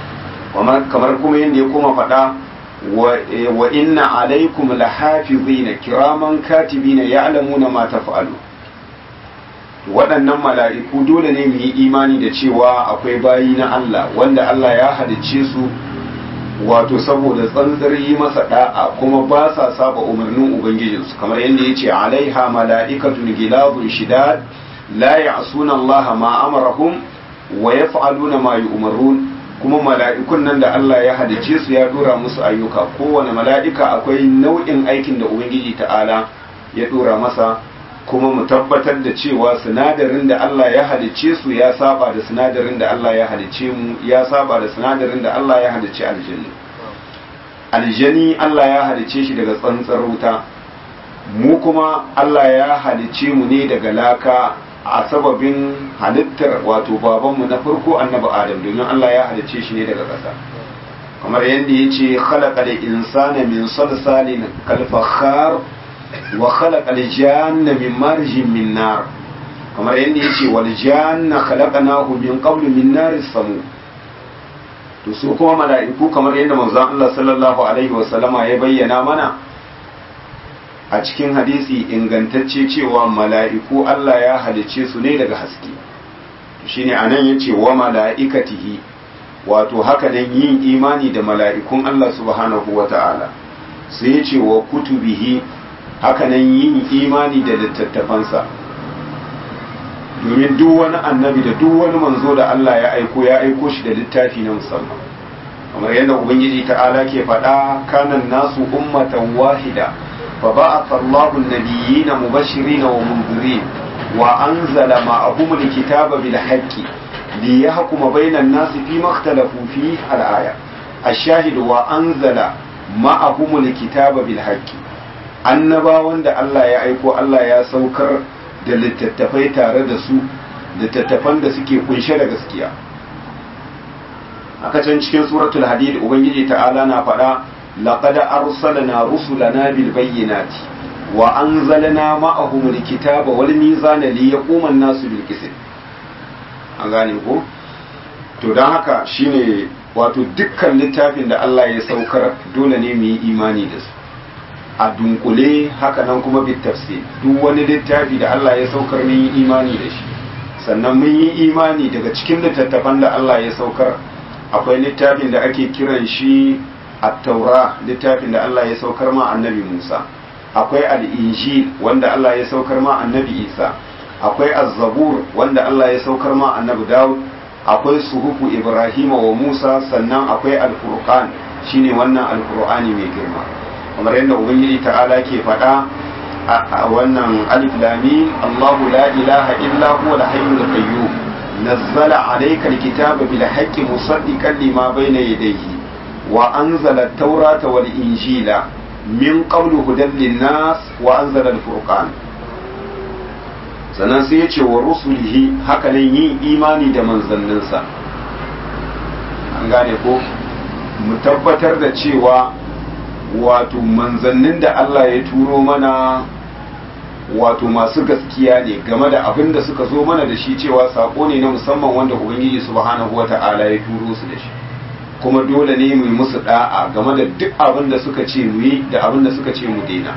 kamar kuma yadda ya koma faɗa wa inna alaikum lahafizina kiraman katibina ya'lamuna ma taf'alu waɗannan mala'iku dole ne mu yi imani da cewa akwai bayi na Allah wanda Allah ya halicce su wato saboda tsantsar yi masa da'a kuma ba sa saba umarnin ubangijinsu kamar yadda ya ce alaiha mala'ikatun gilabun shidad la ya'suna Allah ma amarahum wa yaf'aluna ma yu'marun kuma mala'ikun nan da Allah ya halicce su ya dora musu ayyuka kowane mala'ika akwai nau'in aikin da ubangiji ta'ala ya dora masa kuma mu tabbatar da cewa sinadarin da Allah ya halicce su ya saba da sinadarin da Allah ya halicce mu ya saba da sinadarin da Allah ya halicce aljanni aljani Allah ya halicce shi daga tsantsar wuta mu kuma Allah ya halicce mu ne daga laka a sababin halittar wato babanmu na farko annabi adam domin Allah ya halicce shi ne daga ƙasa kamar yadda ya ce khalaqa insana min salsalin kalfakhar wa khalaqa al-janna min marjin min nar kamar yadda yace wal janna khalaqnahu min qablu min nar samu to su kuma mala'iku kamar yadda manzon Allah sallallahu alaihi wa sallama ya bayyana mana a cikin hadisi ingantacce cewa mala'iku Allah ya halice su ne daga haske shine anan yace wa mala'ikatihi wato haka nan yin imani da mala'ikun Allah subhanahu wa ta'ala sai yace wa kutubihi hakanan yin imani da littattafansa domin duk wani annabi da duk wani manzo da Allah ya aiko ya aiko shi da littafi na musamman kamar yadda ubangiji ta'ala ke faɗa kanan nasu ummatan wahida fa ba'atha Allahu an-nabiyyina mubashirin wa munzirin wa anzala ma'ahum al-kitaba bil haqqi liyahkuma bainan nasi fi ma ikhtalafu fihi al-aya ash-shahid wa anzala ma'ahum al-kitaba bil haqqi annabawan da Allah ya aiko Allah ya saukar da littattafai tare da su littattafan da suke kunshe da gaskiya aka can cikin suratul hadid ubangiji ta'ala na faɗa laqad arsalna rusulana bil bayyinati wa anzalna ma'ahum alkitaba wal mizana liyaquma an-nasu bil qist an gane ko to dan haka shine wato dukkan littafin da Allah ya saukar dole ne mu yi imani da su a dunkule haka nan kuma bit tafsir duk wani littafi da Allah ya saukar mun yi imani da shi sannan mun yi imani daga cikin littattafan da Allah ya saukar akwai littafin da ake kiran shi at-taura littafin da Allah ya saukar ma annabi Musa akwai al-injil wanda Allah ya saukar ma annabi Isa akwai az-zabur wanda Allah ya saukar ma annabi Dawud akwai suhufu Ibrahim wa Musa sannan akwai al-furqan shine wannan al-qur'ani mai girma kamar yadda ubangiji ta'ala ke faɗa a wannan alif lamim Allahu la ilaha illa huwa al-hayyul qayyum nazzala alayka al-kitaba bil haqqi musaddiqan lima bayna yadayhi wa anzala at-taurata wal injila min qablu hudan lin-nas wa anzala al-furqan sannan sai ya ce wa rusulihi haka nan yin imani da manzanninsa an gane ko mu tabbatar da cewa wato manzannin da Allah ya turo mana wato masu gaskiya ne game da abin da suka zo mana da shi cewa sako ne na musamman wanda ubangiji subhanahu wata'ala ya turo su da shi kuma dole ne mu yi musu da'a game da duk abin da suka ce mu yi da abin da suka ce mu daina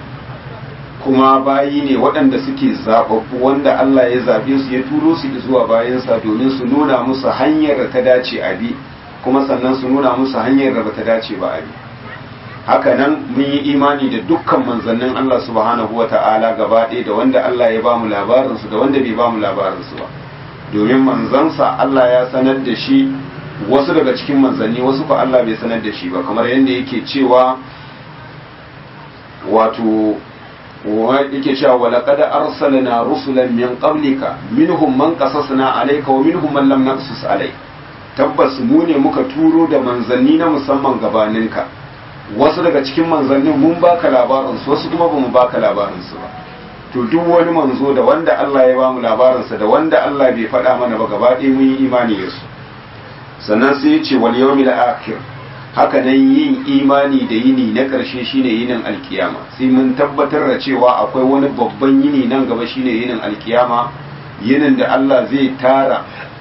kuma bayi ne waɗanda suke zaɓaɓɓu wanda Allah ya zaɓe su ya turo su zuwa bayansa domin su nuna musu hanyar da ta dace a bi kuma sannan su nuna musu hanyar da bata dace ba a bi haka nan mun yi imani da dukkan manzannin Allah subhanahu wata'ala gaba ɗaya da wanda Allah ya bamu labarinsu da wanda bai bamu labarinsu ba domin manzansa Allah ya sanar da shi wasu daga cikin manzanni wasu ba Allah bai sanar da shi ba kamar yadda yake cewa wato yake cewa wa laqad arsalna rusulan min qablika minhum man qasasna alayka wa minhum man lam naqsus alayk tabbas mu ne muka turo da manzanni na musamman gabaninka wasu daga cikin manzannin mun baka labarin su wasu kuma bamu baka labarin su ba to duk wani manzo da wanda Allah ya bamu labarin sa da wanda Allah bai faɗa mana ba gaba ɗaya mun yi imani da su sannan sai ya ce wal yawmil akhir haka nan yin imani da yini na ƙarshe shine yinin alkiyama sai mun tabbatar da cewa akwai wani babban yini nan gaba shine yinin alkiyama yinin da Allah zai tara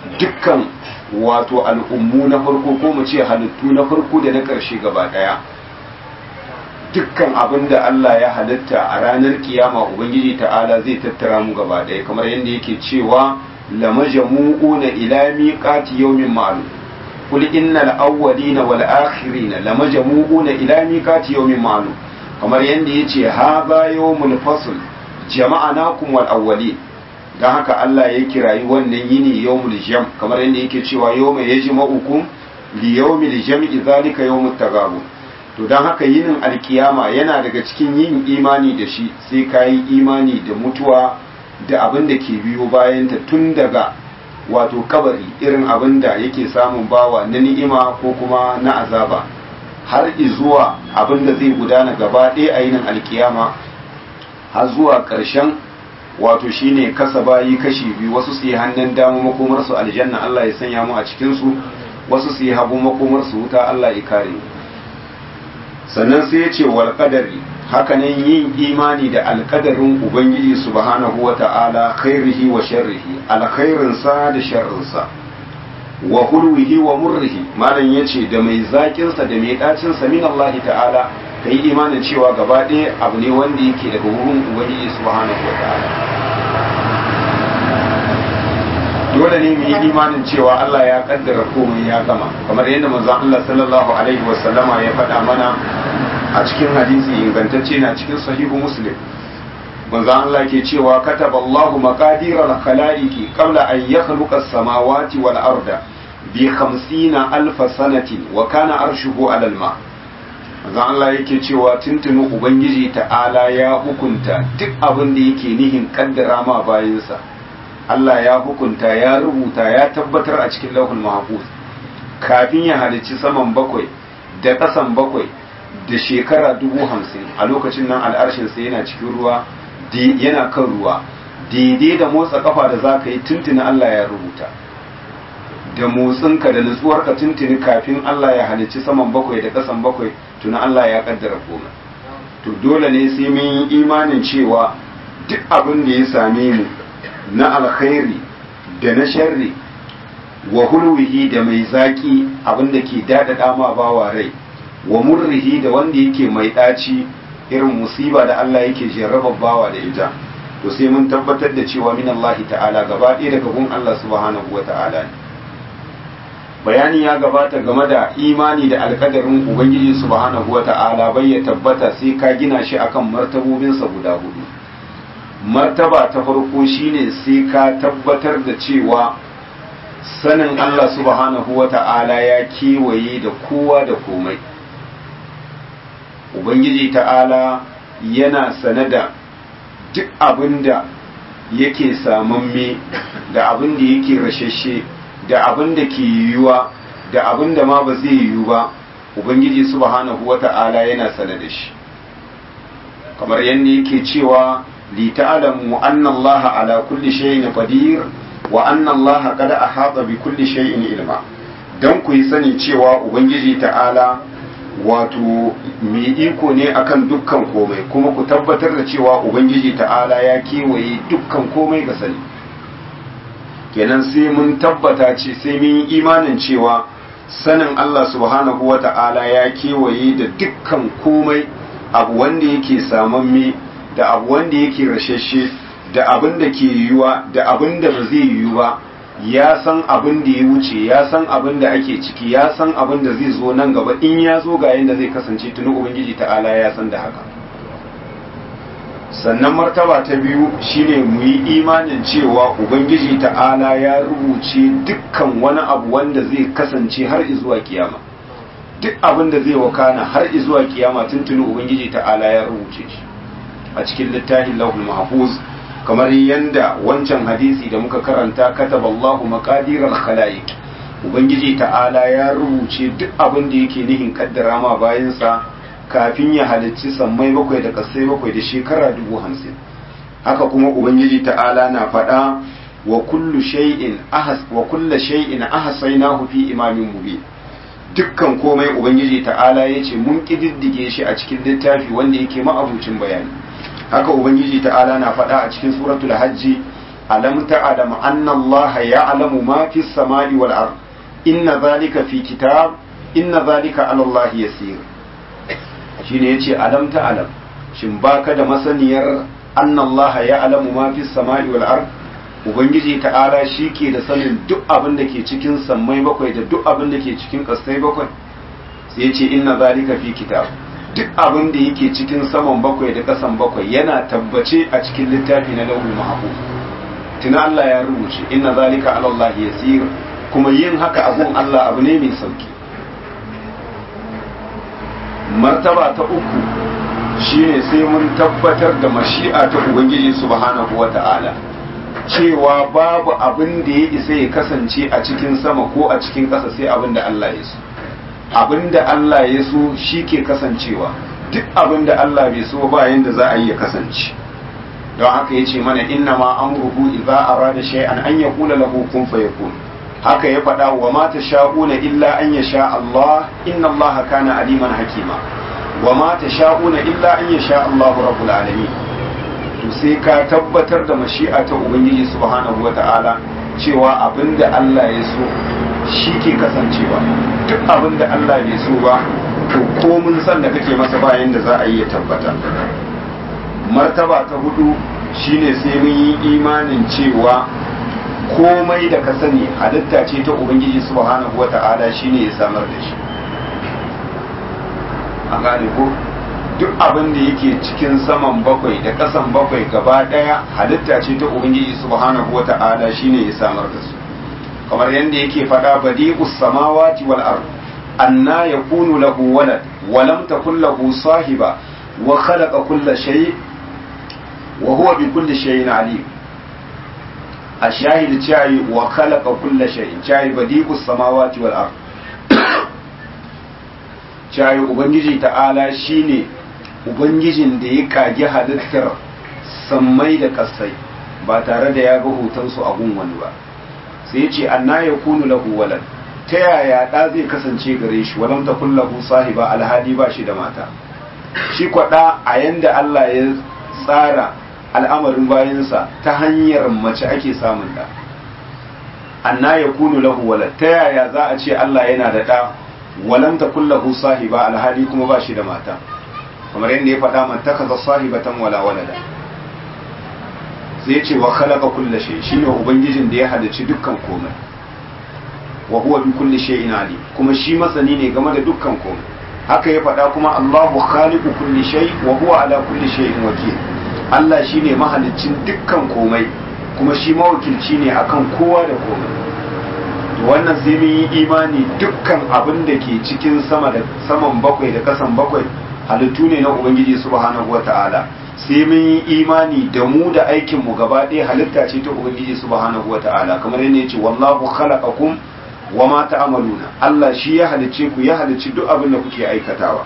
dukkan wato al'ummu na farko ko mu ce halittu na farko da na ƙarshe gaba ɗaya dukkan abin da Allah ya halitta a ranar kiyama ubangiji ta'ala zai tattara mu gaba ɗaya kamar yadda yake cewa lamajamu'una ila miqati yawmin ma'lum qul innal awwalina wal akhirina lamajamu'una ila miqati yawmin ma'lum kamar yadda yace hadha yawmul fasl jama'anakum wal awwalin dan haka Allah ya kirayi wannan yini yawmul jam kamar yadda yake cewa yawma yajma'ukum li yawmil jam'i zalika yawmut taghabun to don haka yinin alkiyama yana daga cikin yin imani da shi sai ka yi imani da mutuwa da abin da ke biyo bayanta tun daga wato kabari irin abin da yake samun bawa na ni'ima ko kuma na azaba har zuwa abin da zai gudana gaba ɗaya a yinin alkiyama har zuwa ƙarshen wato shine kasa bayi kashi biyu wasu su yi hannun dama makomarsu aljanna Allah ya sanya mu a cikinsu wasu su yi hagu makomarsu wuta Allah ya kare mu sannan sai ya ce wal qadari hakanan yin imani da alkadarin ubangiji subhanahu wa ta'ala khairihi wa sharrihi alkhairinsa da sharrinsa wa hulwihi wa murrihi malam yace da mai zakin sa da mai dacin sa min Allah ta'ala kai imanin cewa gaba ɗaya abu ne wanda yake daga wurin ubangiji subhanahu wa ta'ala dole ne mu yi imanin cewa Allah ya kaddara komai ya gama kamar yadda manzon Allah sallallahu alaihi wa sallama ya faɗa mana a cikin hadisi ingantacce na cikin sahihu muslim manzon Allah ke cewa kataba Allahu maqadir al-khalaiqi qabla an yakhluqa as-samawati wal arda bi 50 alf sanatin wa kana arshuhu 'ala al-ma manzon Allah yake cewa tuntunu ubangiji ta'ala ya hukunta duk abin da yake nihin kaddara ma bayinsa Allah ya hukunta ya rubuta ya tabbatar a cikin lauhul mahfuz kafin ya halicci saman bakwai da ƙasan bakwai da shekara dubu hamsin a lokacin nan al'arshinsa yana cikin ruwa yana kan ruwa daidai da motsa kafa da za ka yi tuntuni Allah ya rubuta da motsinka da nutsuwarka tuntuni kafin Allah ya halicci saman bakwai da ƙasan bakwai tuni Allah ya kaddara komai to dole ne sai mun yi imanin cewa duk abin da ya same mu na alkhairi da na sharri wa hulwihi da mai zaki abin da ke daɗaɗa ma bawa rai wa murrihi da wanda yake mai ɗaci irin musiba da Allah yake jarraba bawa da ita to sai mun tabbatar da cewa min Allah ta'ala gaba ɗaya daga gun Allah subhanahu wa ta'ala ne bayani ya gabata game da imani da alkadarin ubangiji subhanahu wa ta'ala bai ya tabbata sai ka gina shi akan martabobinsa guda hudu martaba ta farko shine sai ka tabbatar da cewa sanin Allah subhanahu wa ta'ala ya kewaye da kowa da komai ubangiji ta'ala yana sane da duk abin da yake samamme da abin da yake rashashe da abin da ke yiwuwa da abin da ma ba zai yiwu ba ubangiji subhanahu wa ta'ala yana sane da shi kamar yadda yake cewa li ta'lamu anna allaha ala kulli shay'in qadir wa anna allaha qad ahata bi kulli shay'in ilma dan ku yi sani cewa ubangiji ta'ala wato mai iko ne akan dukkan komai kuma ku tabbatar da cewa ubangiji ta'ala ya kewaye dukkan komai ga sani kenan sai mun tabbata ce sai mun yi imanin cewa sanin Allah subhanahu wa ta'ala ya kewaye da dukkan komai abu wanda yake samamme da abu wanda yake rashashe da abin da ke yiwuwa da abin da ba zai yiwu ba ya san abin da ya wuce ya san abin da ake ciki ya san abin da zai zo nan gaba in ya zo ga yadda zai kasance tuni ubangiji ta'ala ya san da haka sannan martaba ta biyu shine mu yi imanin cewa ubangiji ta'ala ya rubuce dukkan wani abu wanda zai kasance har zuwa kiyama duk abin da zai wakana har zuwa kiyama tuntuni ubangiji ta'ala ya rubuce shi a cikin littafin lauhul mahfuz kamar yanda wancan hadisi da muka karanta kataballahu maqadiral khalaiq ubangiji ta'ala ya rubuce duk abin da yake nihin kaddara ma bayansa kafin ya halicci sammai bakwai da kasai bakwai da shekara dubu hamsin haka kuma ubangiji ta'ala na faɗa wa kullu shay'in ahas wa kullu shay'in ahsaynahu fi imamin mubin dukkan komai ubangiji ta'ala yace mun kididdige shi a cikin littafi wanda yake ma'abucin bayani haka ubangiji ta'ala na faɗa a cikin suratul hajji alam ta'lam anna Allah ya'lamu ma fi samai wal ard inna zalika fi kitab inna zalika ala Allah yasir shine yace alam ta'lam shin baka da masaniyar anna Allah ya'lamu ma fi samai wal ard ubangiji ta'ala shi ke da sanin duk abin da ke cikin sammai bakwai da duk abin da ke cikin kasai bakwai sai ce inna zalika fi kitab duk abin da yake cikin saman bakwai da kasan bakwai yana tabbace a cikin littafi na lauhul mahfuz tuna Allah ya rubuce inna zalika ala Allah yasir kuma yin haka abun Allah abu ne mai sauki martaba ta uku shine sai mun tabbatar da mashi'a ta ubangiji subhanahu wata'ala cewa babu abin da ya isa ya kasance a cikin sama ko a cikin ƙasa sai abin da Allah ya so abin da Allah ya so shi ke kasancewa duk abin da Allah bai so ba yanda za a yi ya kasance don haka ya ce mana inna ma amruhu idza arada shay'an an yaqula lahu kun fayakun haka ya faɗa wa ma tasha'una illa an yasha Allah inna Allah kana aliman hakima wa ma tasha'una illa an yasha Allah rabbul alamin to sai ka tabbatar da mashi'a ta ubangiji subhanahu wata'ala cewa abinda Allah ya so shi ke kasancewa duk abinda Allah bai so ba to komun san da kake masa bayan da za a yi ya tabbata martaba ta hudu shine sai mun yi imanin cewa komai da ka sani halitta ce ta ubangiji subhanahu wata'ala shine ya samar da shi a gane ko duk abin da yake cikin saman bakwai da kasan bakwai gaba daya halitta ce ta ubangiji subhanahu wata'ala shine ya samar da su kamar yadda yake faɗa badi'us samawati wal ard anna yakunu lahu walad wa lam takul lahu sahiba wa khalaqa kulla shay wa huwa bi kulli shay'in alim ashahid chai wa khalaqa kulla shay'in chai badi'us samawati wal ard chai ubangiji ta'ala shine ubangijin da ya kage halittar sammai da kasai ba tare da ya ga hotonsu a gun wani ba sai ya ce anna ya kunu lahu walad ta yaya ɗa zai kasance gare shi walam ta lahu sahiba alhali ba shi da mata shi kwaɗa a yanda Allah ya tsara al'amarin bayansa ta hanyar mace ake samun ɗa anna ya kunu lahu walad ta yaya za a ce Allah yana da ɗa walam ta lahu sahiba alhali kuma ba shi da mata kamar yadda ya faɗa man takaza sahibatan wala walada sai ce wa khalaqa kulla shay shine ubangijin da ya halicci dukkan komai wa huwa bi kulli shay'in alim kuma shi masani ne game da dukkan komai haka ya faɗa kuma Allahu khaliqu kulli shay wa huwa ala kulli shay'in wakil Allah shine mahaliccin dukkan komai kuma shi mawakilci ne akan kowa da komai to wannan sai mun yi imani dukkan abin da ke cikin sama da saman bakwai da kasan bakwai halittu ne na ubangiji subhanahu wata'ala sai mun yi imani da mu da aikin mu gaba ɗaya halitta ce ta ubangiji subhanahu wata'ala kamar yadda yace wallahu khalaqakum wa ma ta'maluna Allah shi ya halicce ku ya halicci duk abin da kuke aikatawa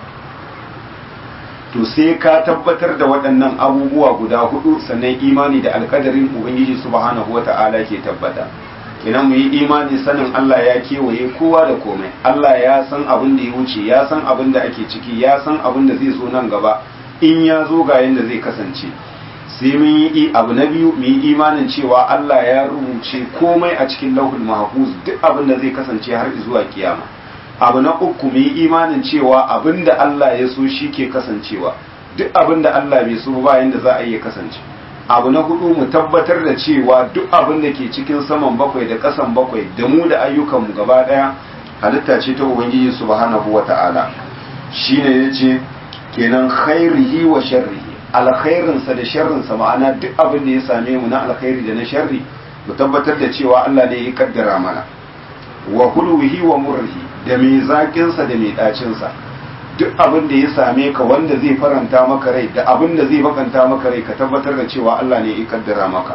to sai ka tabbatar da waɗannan abubuwa guda hudu sannan imani da alkadarin ubangiji subhanahu wata'ala ke tabbata kenan mu yi imani sanin Allah ya kewaye kowa da komai Allah ya san abin da ya wuce ya san abin da ake ciki ya san abin da zai zo nan gaba in ya zo ga yadda zai kasance sai mun yi abu na biyu mu yi imanin cewa Allah ya rubuce komai a cikin lauhul mahfuz duk abin da zai kasance har zuwa kiyama abu na uku mu yi imanin cewa abin da Allah ya so shi ke kasancewa duk abin da Allah bai so ba yanda za a iya kasance abu na hudu mu tabbatar da cewa duk abin da ke cikin saman bakwai da kasan bakwai da mu da ayyukanmu gaba daya halitta ce ta ubangiji subhanahu wata'ala shine yace kenan khairihi wa sharrihi alkhairinsa da sharrinsa ma'ana duk abin da ya same mu na alkhairi da na sharri mu tabbatar da cewa Allah ne ya kaddara mana wa hulwihi wa murrihi da mai zaƙinsa da mai ɗacinsa duk abin da ya same ka wanda zai faranta maka rai da abin da zai bakanta maka rai ka tabbatar da cewa Allah ne ya kaddara maka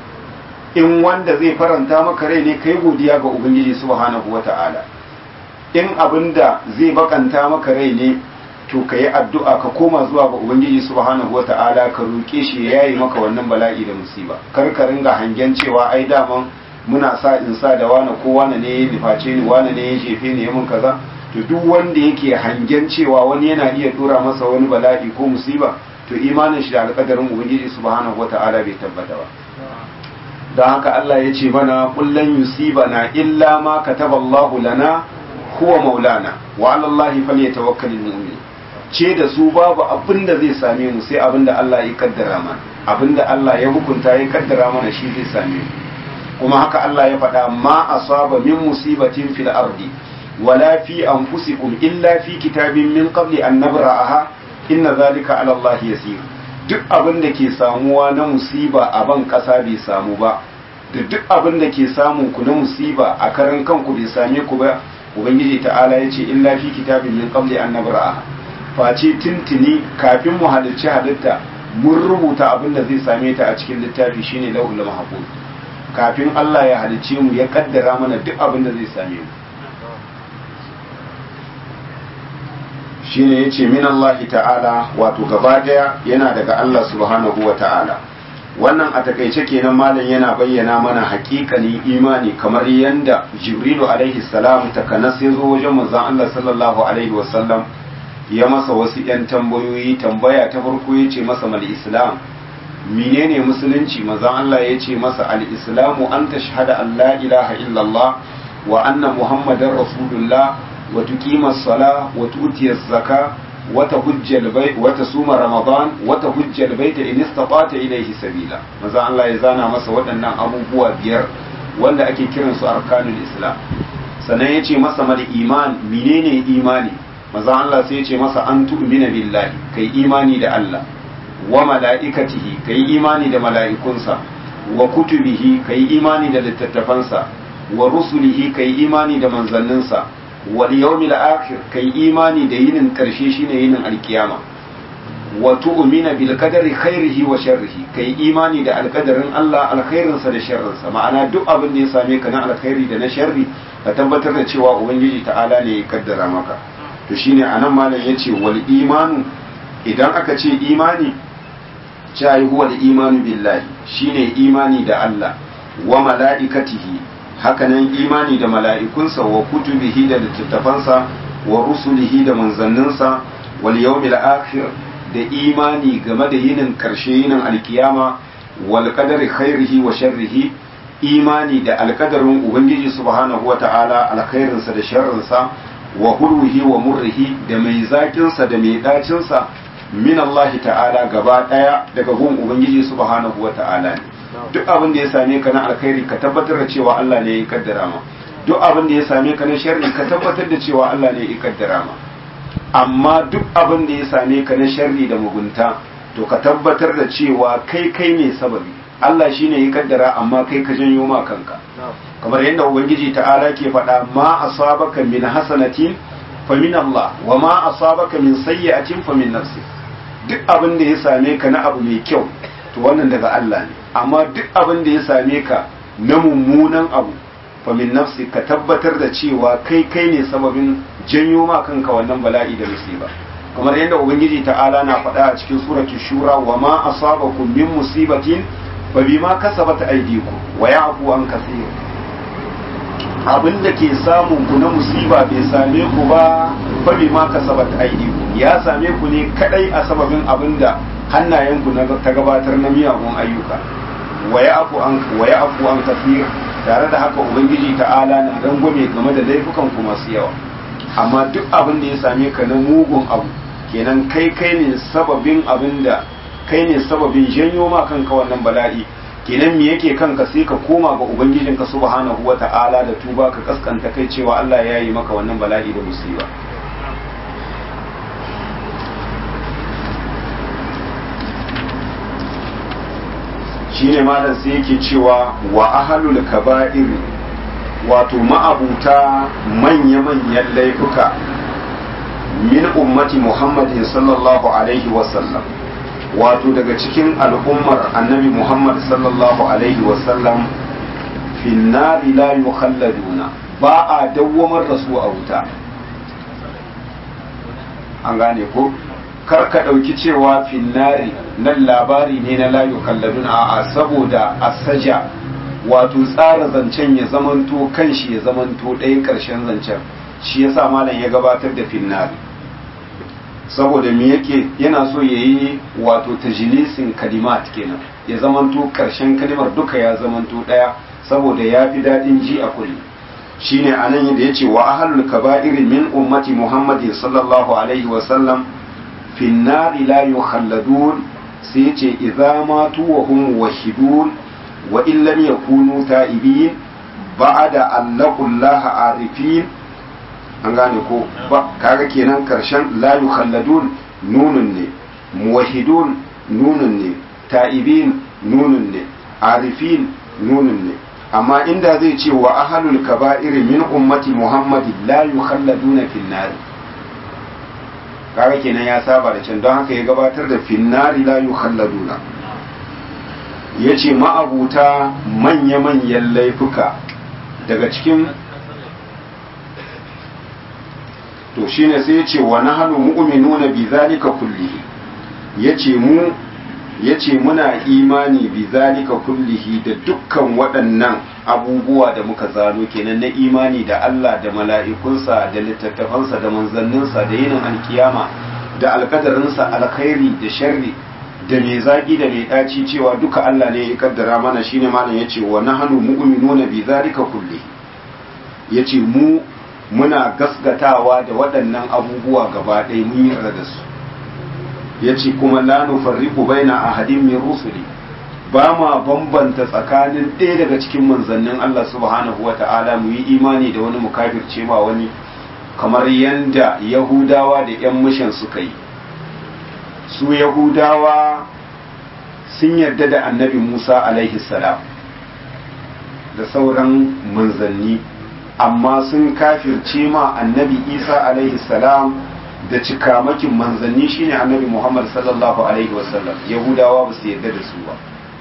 in wanda zai faranta maka rai ne kai godiya ga ubangiji subhanahu wata'ala in abin da zai bakanta maka rai ne to ka yi addu'a ka koma zuwa ga ubangiji subhanahu wata'ala ka roƙe shi ya yayi maka wannan bala'i da musiba kar ka ringa hangen cewa ai daman muna sa in sa da wane ko wane ne ya nuface ni wane ne ya jefe ni ya mun kaza to duk wanda yake hangen cewa wani yana iya dora masa wani bala'i ko musiba to imanin shi da alƙadarin ubangiji subhanahu wata'ala bai tabbata ba don haka Allah ya ce mana kullun yusibana illa ma kataballahu lana huwa maulana wa ala Allahi falyatawakkalul mu'min ce da su babu abin da zai same mu sai abin da Allah ya kaddara mana abin da Allah ya hukunta ya kaddara mana shi zai same mu kuma haka Allah ya faɗa ma asaba min musibatin fil ardi wala fi anfusikum illa fi kitabin min qabli an nabra'aha inna zalika ala Allah yasir duk abin da ke samuwa na musiba a ban ƙasa bai samu ba da duk abin da ke samun ku na musiba a karan kanku bai same ku ba ubangiji ta'ala ya ce illa fi kitabin min qabli an nabra'aha face tintini kafin mu halicci halitta mun rubuta abin da zai same ta a cikin littafi shine lauhul mahfuz kafin Allah ya halicce mu ya kaddara mana duk abin da zai same mu shine yace min Allah ta'ala wato gaba daya yana daga Allah subhanahu wa ta'ala wannan a takaice kenan malam yana bayyana mana hakikanin imani kamar yanda jibrilu alaihi salam takanas ya zo wajen manzon Allah sallallahu alaihi wasallam ya masa wasu yan tambayoyi tambaya ta farko ya ce masa mal islam menene musulunci manzon Allah ya ce masa al islamu an tashhada an la ilaha illallah wa anna muhammadar rasulullah wa tuqima as-sala wa tu'ti az-zaka wa tahujja al-bayt wa tasuma ramadan wa tahujja al-bayt in istata ilayhi sabila manzon Allah ya zana masa waɗannan abubuwa biyar wanda ake kiransu arkanul islam sannan ya ce masa mal iman menene imani maza Allah sai ya ce masa an tu'mina billahi kai imani da Allah wa mala'ikatihi kai imani da mala'ikunsa wa kutubihi kai imani da littattafansa wa rusulihi kai imani da manzanninsa wal yawmil akhir kai imani da yinin karshe shine yinin alkiyama wa tu'mina bil qadari khairihi wa sharrihi kai imani da alkadarin Allah alkhairinsa da sharrinsa ma'ana duk abin da ya same ka na alkhairi da na sharri ka tabbatar da cewa ubangiji ta'ala ne ya kaddara maka to shine anan malam yace wal imanu idan aka ce imani cai huwa da imanu billahi shine imani da Allah wa mala'ikatihi hakanan imani da mala'ikunsa wa kutubihi da littattafansa wa rusulihi da manzanninsa wal yawmil akhir da imani game da yinin karshe yinin alkiyama wal qadari khairihi wa sharrihi imani da alkadarin ubangiji subhanahu wata'ala alkhairinsa da sharrinsa wa hurwihi wa murrihi da mai zakinsa da mai dacinsa min Allah ta'ala gaba daya daga gun ubangiji subhanahu wata'ala ne duk abin da ya same ka na alkhairi ka tabbatar da cewa Allah ne ya kaddara ma duk abin da ya same ka na sharri ka tabbatar da cewa Allah ne ya kaddara ma amma duk abin da ya same ka na sharri da mugunta to ka tabbatar da cewa kai kai ne sababi Allah shine ya kaddara amma kai ka janyo ma kanka kamar yadda ubangiji ta'ala ke faɗa ma asabaka min hasanatin fa min Allah wa ma asabaka min sayyi'atin fa min nafsi duk abin da ya same ka na abu mai kyau to wannan daga Allah ne amma duk abin da ya same ka na mummunan abu fa min nafsi ka tabbatar da cewa kai kai ne sababin janyo ma kanka wannan bala'i da musiba kamar yadda ubangiji ta'ala na faɗa a cikin suratul shura wa ma asabakum min musibatin fa bima kasabat aydikum wa ya'fu an kaseer abin da ke samun ku na musiba bai same ku ba fa bima kasabat aydikum ya same ku ne kadai a sababin abin da hannayenku na ta gabatar na miyagun ayyuka wa ya'fu an wa ya'fu an kaseer tare da haka ubangiji ta'ala na rangwame game da laifukan ku masu yawa amma duk abin da ya same ka na mugun abu kenan kai kai ne sababin abin da kai ne sababin janyo ma kanka wannan bala'i kenan me yake kanka sai ka koma ga ubangijinka subhanahu wata'ala da tuba ka kaskanta kai cewa Allah ya yi maka wannan bala'i da musiba shine malam sai yake cewa wa ahlul kaba'ir wato ma'abuta manya-manyan laifuka min ummati muhammadin sallallahu alaihi wasallam wato daga cikin al'ummar annabi muhammad sallallahu alaihi wasallam finnari la yukhalladuna ba a dawwamar da su a wuta an gane ko kar ka ɗauki cewa finnari nan labari ne na la yukhalladuna a saboda asaja wato tsara zancen ya zamanto kanshi ya zamanto ɗaya ƙarshen zancen shi yasa malam ya gabatar da finnari saboda me yake yana so ya yi wato tajilisin kalimat kenan ya zamanto karshen kalimar duka ya zamanto daya saboda ya fi daɗin ji a kulli shine anan da yace wa ahlul kaba'iri min ummati muhammadin sallallahu alaihi wa sallam fi nari la yukhalladun sai yace idza matu wa hum wahidun wa in lam yakunu ta'ibin ba'da an laqullaha arifin an gane ko ba kaga kenan karshen la yukhalladun nunun ne muwahidun nunun ne ta'ibin nunun ne arifin nunun ne amma inda zai ce wa ahlul kaba'ir min ummati muhammadi la yukhalladuna fin nar kaga kenan ya saba da can don haka ya gabatar da fin nari la yukhalladuna yace ma'abuta manya-manyan laifuka daga cikin to shine sai yace wa nahnu mu'minuna bi zalika kullihi yace mu yace muna imani bi zalika kullihi da dukkan waɗannan abubuwa da muka zano kenan na imani da Allah da mala'ikunsa da littattafansa da manzanninsa da yinin alkiyama da alkadarinsa alkhairi da sharri da mai zaki da mai ɗaci cewa duka Allah ne ya kaddara mana shine malam yace wa nahnu mu'minuna bi zalika kullihi yace mu muna gasgatawa da waɗannan abubuwa gaba ɗaya mun yarda da su ya ce kuma la nufarriqu baina ahadin min rusuli ba ma bambanta tsakanin ɗaya daga cikin manzannin Allah subhanahu wa ta'ala mu yi imani da wani mu kafirce ma wani kamar yanda yahudawa da yan mishan suka yi su yahudawa sun yarda da annabi musa alaihi salam da sauran manzanni amma sun kafirce ma annabi isa alaihi salam da cikamakin manzanni shine annabi muhammad sallallahu alaihi wasallam yahudawa ba su yarda da su ba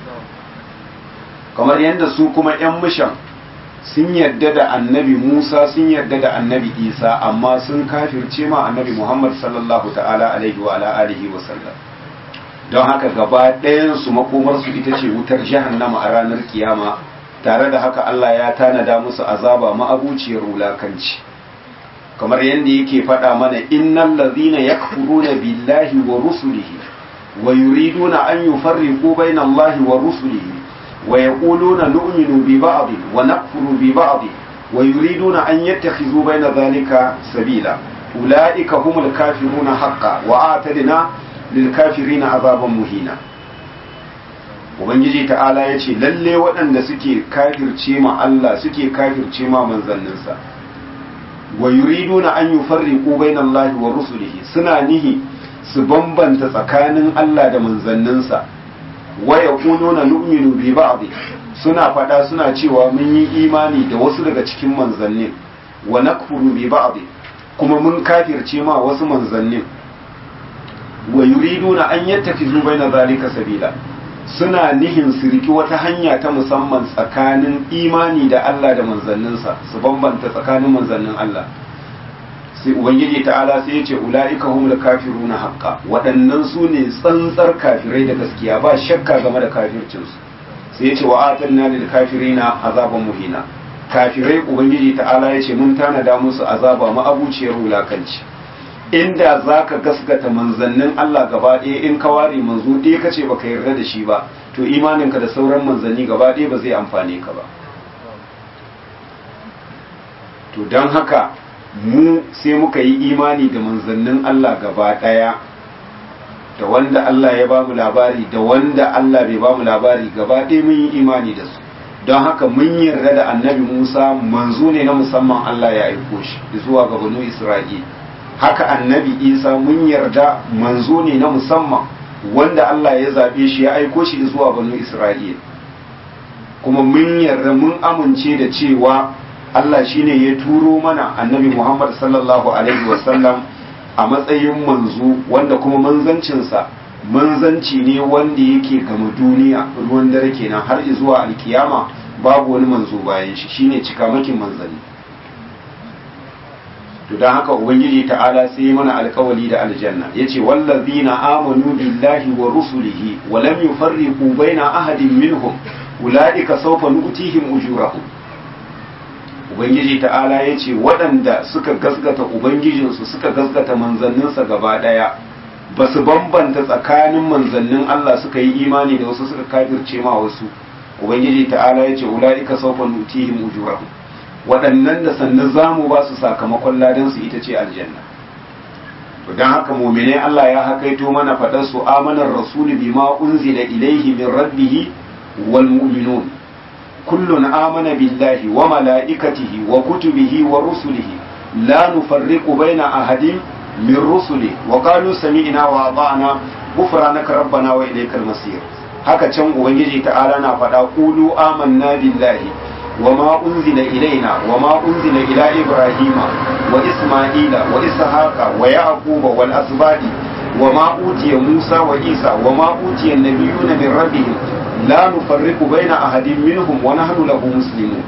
kamar yadda su kuma 'yan mishan sun yarda da annabi musa sun yarda da annabi isa amma sun kafirce ma annabi muhammad sallallahu ta'ala alaihi wa ala alihi wasallam don haka gaba ɗayansu makomarsu ita ce wutar jahannama a ranar kiyama tare da haka Allah ya tanada musu azaba ma'abuciyar wulakanci kamar yadda yake faɗa mana innal ladhina yakfuruna billahi wa rusulihi wa yuriduna an yufarriqu bayna Allahi wa rusulihi wa yaquluna nu'minu bi ba'd wa nakfuru bi ba'd wa yuriduna an yattakhidhu bayna dhalika sabila ulaika humul kafiruna haqqan wa atadna lil kafirina azaban muhina ubangiji ta'ala ya ce lalle waɗanda suke kafirce ma Allah suke kafirce ma manzanninsa wa yuriduna an yufarriqu bainallahi wa rusulihi suna nihi su bambanta tsakanin Allah da manzanninsa wa yaquluna nu'minu bi ba'd suna faɗa suna cewa mun yi imani da wasu daga cikin manzannin wa nakfuru bi ba'd kuma mun kafirce ma wasu manzannin wa yuriduna an yattakizu baina zalika sabila suna nihin su riki wata hanya ta musamman tsakanin imani da Allah da manzanninsa su bambanta tsakanin manzannin Allah sai ubangiji ta'ala sai ya ce ula'ika humul kafiruna haqqa waɗannan su ne tsantsar kafirai da gaskiya ba shakka game da kafircinsu sai ya ce wa atanna lil kafirina azaban muhina kafirai ubangiji ta'ala ya ce mun tanada musu azaba ma'abuciyar wulakanci inda za ka gaskata manzannin Allah gaba ɗaya in ka ware manzo ɗaya ka ce ba ka yarda da shi ba to imaninka da sauran manzanni gaba ɗaya ba zai amfane ka ba to don haka mu sai muka yi imani da manzannin Allah gaba ɗaya da wanda Allah ya ba mu labari da wanda Allah bai ba mu labari gaba ɗaya mun yi imani da su don haka mun yarda da annabi Musa manzo ne na musamman Allah ya aiko shi zuwa ga banu Isra'ila haka annabi isa mun yarda manzo ne na musamman wanda Allah ya zaɓe shi ya aiko shi zuwa banu isra'il kuma mun yarda mun amince da cewa Allah shine ya turo mana annabi muhammad sallallahu alaihi wasallam a matsayin manzo wanda kuma manzancinsa manzanci ne wanda yake gama duniya ruwan dare kenan har zuwa alkiyama babu wani manzo bayan shi shine cikamakin manzanni to don haka ubangiji ta'ala sai mana alkawali da aljanna yace wallazina amanu billahi wa rusulihi wa lam yufarriqu baina ahadin minhum ulaika sawfa nu'tihim ujurahum ubangiji ta'ala ya ce waɗanda suka gasgata ubangijinsu suka gasgata manzanninsa gaba ɗaya ba su bambanta tsakanin manzannin Allah suka yi imani da wasu suka kafirce ma wasu ubangiji ta'ala ya ce ula'ika sawfa nutihim ujurahum waɗannan da sannan zamu ba su sakamakon ladan su ita ce aljanna to dan haka mu'mine Allah ya hakaito mana fadar su amanar rasulu bima unzila ilaihi min rabbih wal mu'minun kullun amana billahi wa malaikatihi wa kutubihi wa rusulihi la nufarriqu baina ahadin min rusuli wa qalu sami'na wa ata'na ghufranaka rabbana wa ilaykal masir haka can ubangiji ta'ala na faɗa qulu amanna billahi wa ma unzila ilaina wa ma unzila ila ibrahima wa isma'ila wa ishaqa wa yaquba wal asbadi wa ma utiya musa wa isa wa ma utiya nabiyuna min rabbihim la nufarriqu baina ahadin minhum wa nahnu lahu muslimun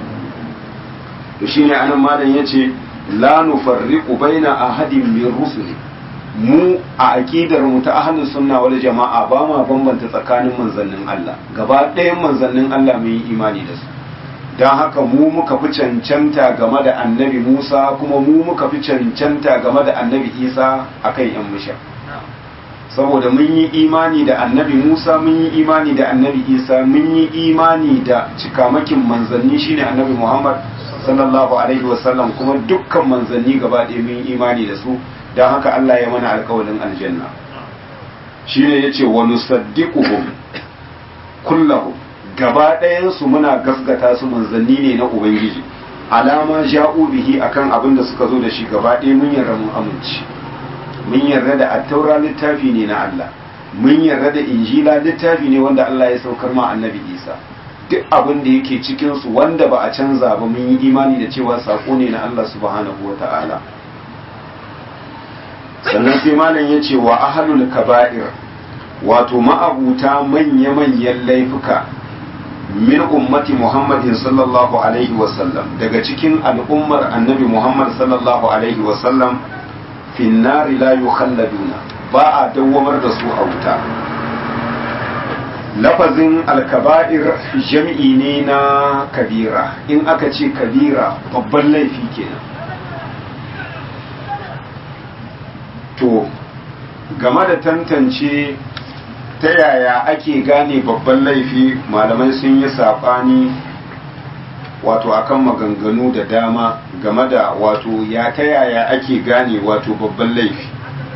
to shine anan malam yace la nufarriqu baina ahadin min rusuli mu a aqidar mu ta ahlus sunna wal jama'a ba ma bambanta tsakanin manzannin Allah gaba ɗayan manzannin Allah mun yi imani da su don haka mu muka fi cancanta game da annabi Musa kuma mu muka fi cancanta game da annabi Isa akan yan musha saboda mun yi imani da annabi Musa mun yi imani da annabi Isa mun yi imani da cikamakin manzanni shine annabi Muhammad sallallahu alaihi wasallam kuma dukkan manzanni gaba ɗaya mun yi imani da su don haka Allah ya mana alkawalin aljanna shine yace wa nusaddiquhum kullahum gaba ɗayansu muna gasgata su manzanni ne na ubangiji alama ja'u bihi akan abin da suka zo da shi gaba ɗaya mun yarda mun amince mun yarda da attaura littafi ne na Allah mun yarda da injila littafi ne wanda Allah ya saukar ma annabi Isa duk abin da yake cikin su wanda ba a canza ba mun yi imani da cewa sako ne na Allah subhanahu wata'ala sannan sai malam ya ce wa ahlul kaba'ir wato ma'abuta manya-manyan laifuka min ummati muhammadin sallallahu alaihi wasallam daga cikin al'ummar annabi muhammad sallallahu alaihi wasallam finnari la yukhalladuna ba a dawwamar da su a wuta lafazin alkaba'ir jam'i ne na kabira in aka ce kabira babban laifi kenan to game da tantance ta yaya ake gane babban laifi malamai sun yi saɓani wato akan maganganu da dama game da wato ya ta yaya ake gane wato babban laifi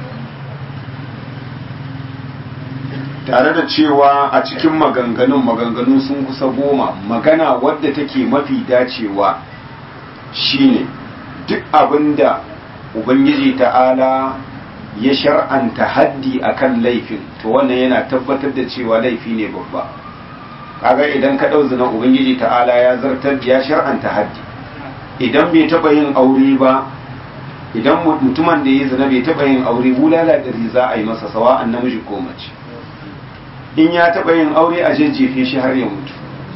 tare da cewa a cikin maganganun maganganu sun kusa goma magana wadda take mafi dacewa shine duk abinda ubangiji ta'ala ya shar'anta haddi akan laifin to wannan yana tabbatar da cewa laifi ne babba kaga idan ka ɗau zina ubangiji ta'ala ya zartar ya shar'anta haddi idan bai taɓa yin aure ba idan mutumin da ya zina bai taɓa yin aure bulala ɗari za a yi masa sawa'an namiji ko mace in ya taɓa yin aure a jejjefe shi har ya mutu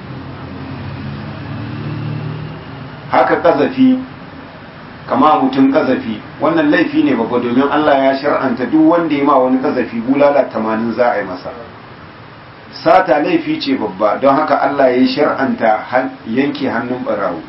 haka ƙazafi kama mutum kazafi wannan laifi ne babba domin Allah ya shar'anta duk wanda ya ma wani kazafi bulala tamanin za a yi masa sata laifi ce babba don haka Allah ya shar'anta yanke hannun barawo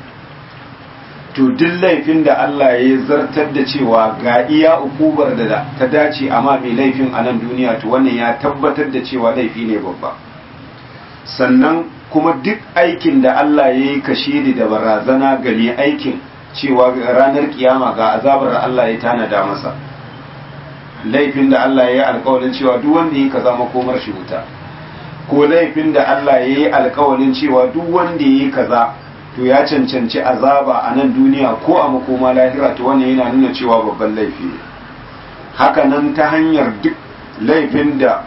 to duk laifin da Allah ya zartar da cewa ga iya ukubar da ta dace amma mai laifin a nan duniya to wannan ya tabbatar da cewa laifi ne babba sannan kuma duk aikin da Allah ya yi kashe da barazana ga mai aikin cewa ranar kiyama ga azabar Allah ya tanada masa laifin da Allah ya yi alkawalin cewa duk wanda ya kaza makomar shi wuta ko laifin da Allah ya yi alkawalin cewa duk wanda ya yi kaza to ya cancanci azaba a nan duniya ko a makoma lahira to wannan yana nuna cewa babban laifi ne haka nan ta hanyar duk laifin da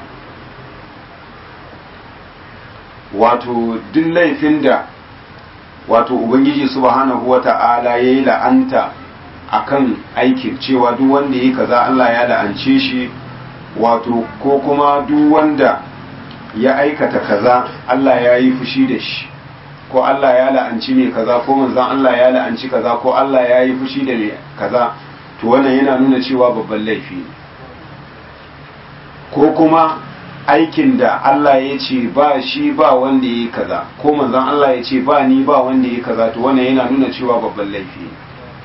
wato duk laifin da wato ubangiji subhanahu wata'ala ya yi la'anta akan aikin cewa duk wanda ya kaza Allah ya la'ance shi wato ko kuma duk wanda ya aikata kaza Allah ya yi fushi da shi ko Allah ya la'anci mai kaza ko manzon Allah ya la'anci kaza ko Allah ya yi fushi da mai kaza to wannan yana nuna cewa babban laifi ne ko kuma aikin da Allah ya ce ba shi ba wanda ya yi kaza ko manzon Allah ya ce ba ni ba wanda ya yi kaza to wannan yana nuna cewa babban laifi ne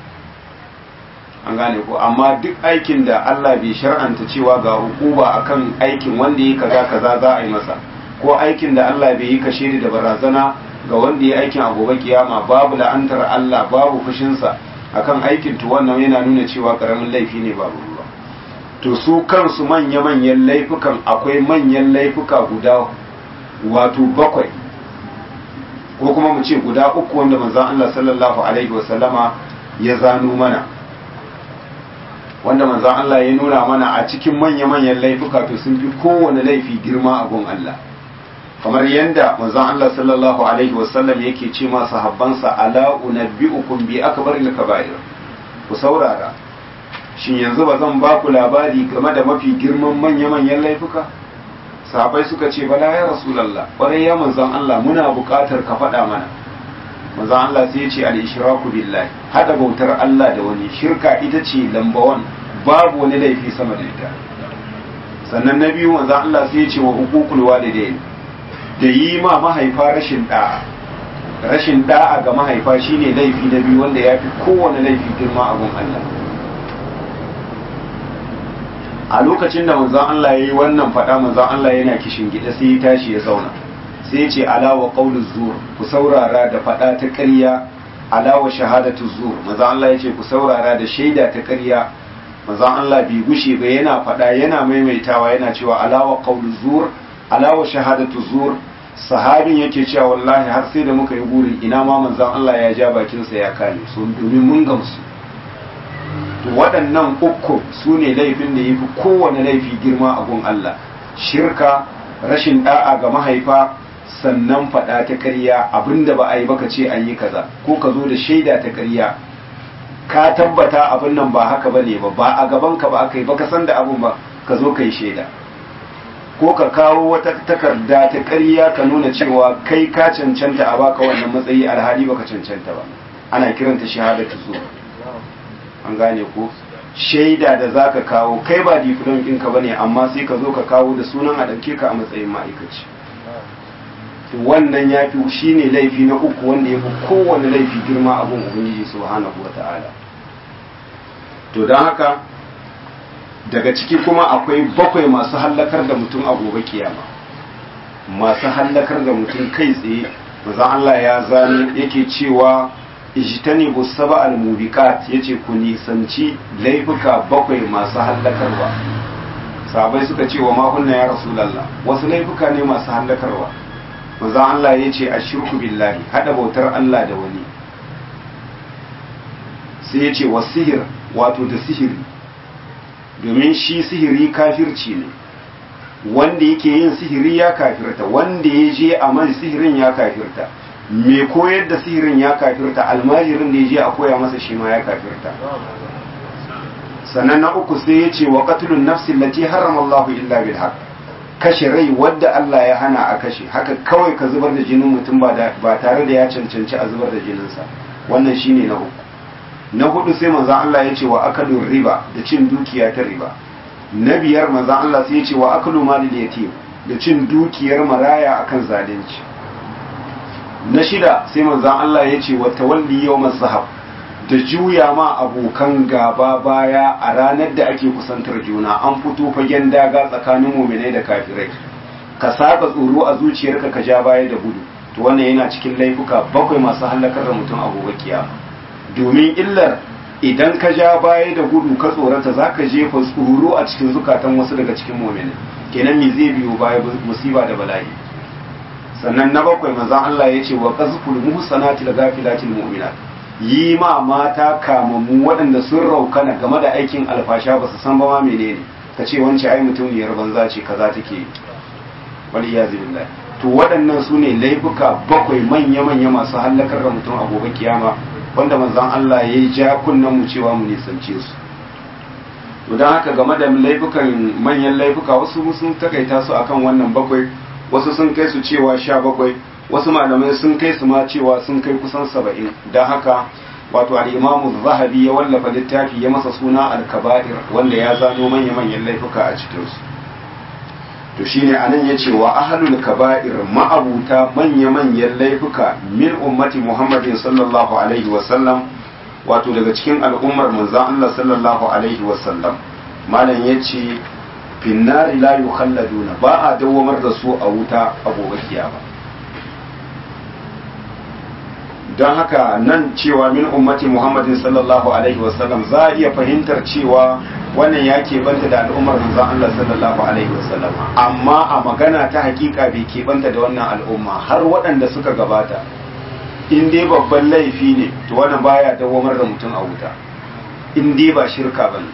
an gane ko amma duk aikin da Allah bai shar'anta cewa ga hukuma akan aikin wanda ya kaza kaza za a yi masa ko aikin da Allah bai yi kashe da barazana ga wanda ya aikin a gobe kiyama babu la'antar Allah babu fushinsa akan aikin to wannan yana nuna cewa karamin laifi ne babu ruwa to su kansu manya-manyan laifukan akwai manyan laifuka guda wato bakwai ko kuma mu ce guda uku wanda manzon Allah sallallahu alaihi wasallama ya zano mana wanda manzon Allah ya nuna mana a cikin manya-manyan laifuka to sun fi kowane laifi girma a gun Allah kamar yadda manzon Allah sallallahu alaihi wasallam yake ce ma sahabbansa ala unabbiukum bi akbaril kaba'ir ku saurara shin yanzu ba zan ba ku labari game da mafi girman manya-manyan laifuka sahabbai suka ce bala ya rasulullah kwarai ya manzon Allah muna buƙatar ka faɗa mana manzon Allah sai ya ce al-ishraku billahi hada bautar Allah da wani shirka ita ce lambawan babu wani laifi sama da ita sannan na biyu manzon Allah sai ya ce wa huququl walidain da yi ma mahaifa rashin da'a rashin da'a ga mahaifa shine laifi na biyu wanda ya fi kowane laifi girma a gun Allah a lokacin da manzon Allah ya yi wannan faɗa manzon Allah yana kishin gida sai ya tashi ya zauna sai ya ce alawa qauluz zur ku saurara da faɗa ta ƙarya alawa shahadatu zur manzon Allah ya ce ku saurara da shaida ta ƙarya manzon Allah bai gushe ba yana faɗa yana maimaitawa yana cewa alawa qauluz zur alawa shahadatu zur sahabin yake cewa wallahi har sai da muka yi burin ina ma manzon Allah ya ja bakinsa ya kame su domin mun gamsu to waɗannan uku su ne laifin da ya fi kowane laifi girma a gun Allah shirka rashin da'a ga mahaifa sannan faɗa ta ƙarya abinda ba a yi baka ce an yi kaza ko ka zo da shaida ta ƙarya ka tabbata abin nan ba haka bane ba ba a gaban ka ba aka yi baka san da abin ba ka zo ka yi shaida ko ka kawo wata takarda ta ƙarya ka nuna cewa kai ka cancanta a baka wannan matsayi alhali baka cancanta ba ana kiranta shahadatu zuwa an gane ko shaida da za ka kawo kai ba diplom ɗinka ba ne amma sai ka zo ka kawo da sunan a ɗauke ka a matsayin ma'aikaci wannan ya fi shi ne laifi na uku wanda ya fi kowane laifi girma abin ubangiji subhanahu wa ta'ala to don haka daga ciki kuma akwai bakwai masu hallakar da mutum a gobe kiyama masu hallakar da mutum kai tsaye mazan Allah ya zane yake cewa ijtanibu saba al-mubiqat yace ku nisanci laifuka bakwai masu hallakarwa sahabbai suka ce wa mahunna ya rasulullah wasu laifuka ne masu hallakarwa manzon Allah yace ashirku billahi hada bautar Allah da wani sai yace wasihir wato da sihiri domin shi sihiri kafirci ne wanda yake yin sihiri ya kafirta wanda ya je a man sihirin ya kafirta me koyar da sihirin ya kafirta almajirin da ya je a koya masa shi ma ya kafirta sannan na uku sai ya ce wa qatlun nafsin lati harrama Allah illa bil haqq kashe rai wadda Allah ya hana a kashe haka kawai ka zubar da jinin mutum ba tare da ya cancanci a zubar da jininsa wannan shine na uku na hudu sai manzon Allah ya ce wa akalun riba da cin dukiya ta riba na biyar manzon Allah sai ya ce wa akalu malil yatim da cin dukiyar maraya akan zalunci na shida sai manzan Allah ya ce wata walli yau zahab da juya ma abokan gaba baya a ranar da ake kusantar juna an fito fagen daga tsakanin muminai da kafirai ka saka tsoro a zuciyarka ka ja baya da gudu to wannan yana cikin laifuka bakwai masu hallakar da mutum a gobe kiyama domin illar idan ka ja baya da gudu ka tsorata za ka jefa tsoro a cikin zukatan wasu daga cikin muminai kenan me zai biyo baya musiba da bala'i sannan na bakwai manzan Allah ya ce wa qazful muhsanati da gafilatil mu'minat yi ma mata kamammu waɗanda sun raukana game da aikin alfasha ba su san ba ma menene ka ce wance ai mutumiyar banza ce kaza take wal iyazu billah to waɗannan su ne laifuka bakwai manya manya masu hallakar da mutum a gobe kiyama wanda manzan Allah ya ja kunnen mu cewa mu nisance su to don haka game da laifukan manyan laifuka wasu sun takaita su akan wannan bakwai wasu sun kai su cewa sha bakwai wasu malamai sun kai su ma cewa sun kai kusan saba'in don haka wato al'imamu zahabi ya wallafa littafi ya masa suna al-kaba'ir wanda ya zano manya-manyan laifuka a cikinsu to to shine anan yace wa ahlul kaba'ir ma'abuta manya-manyan laifuka min ummati Muhammadin sallallahu alaihi wa sallam wato daga cikin al'ummar manzon Allah sallallahu alaihi wa sallam malam yace finnari la yukhalladuna ba a dawamar da su a wuta a gobe kiyama don haka nan cewa min ummati muhammadin sallallahu alaihi wasallam za a iya fahimtar cewa wannan ya keɓanta da al'ummar manzon Allah sallallahu alaihi wasallam amma a magana ta hakika bai keɓanta da wannan al'umma har waɗanda suka gabata in dai babban laifi ne to wannan baya dawamar da mutum a wuta in dai ba shirka bane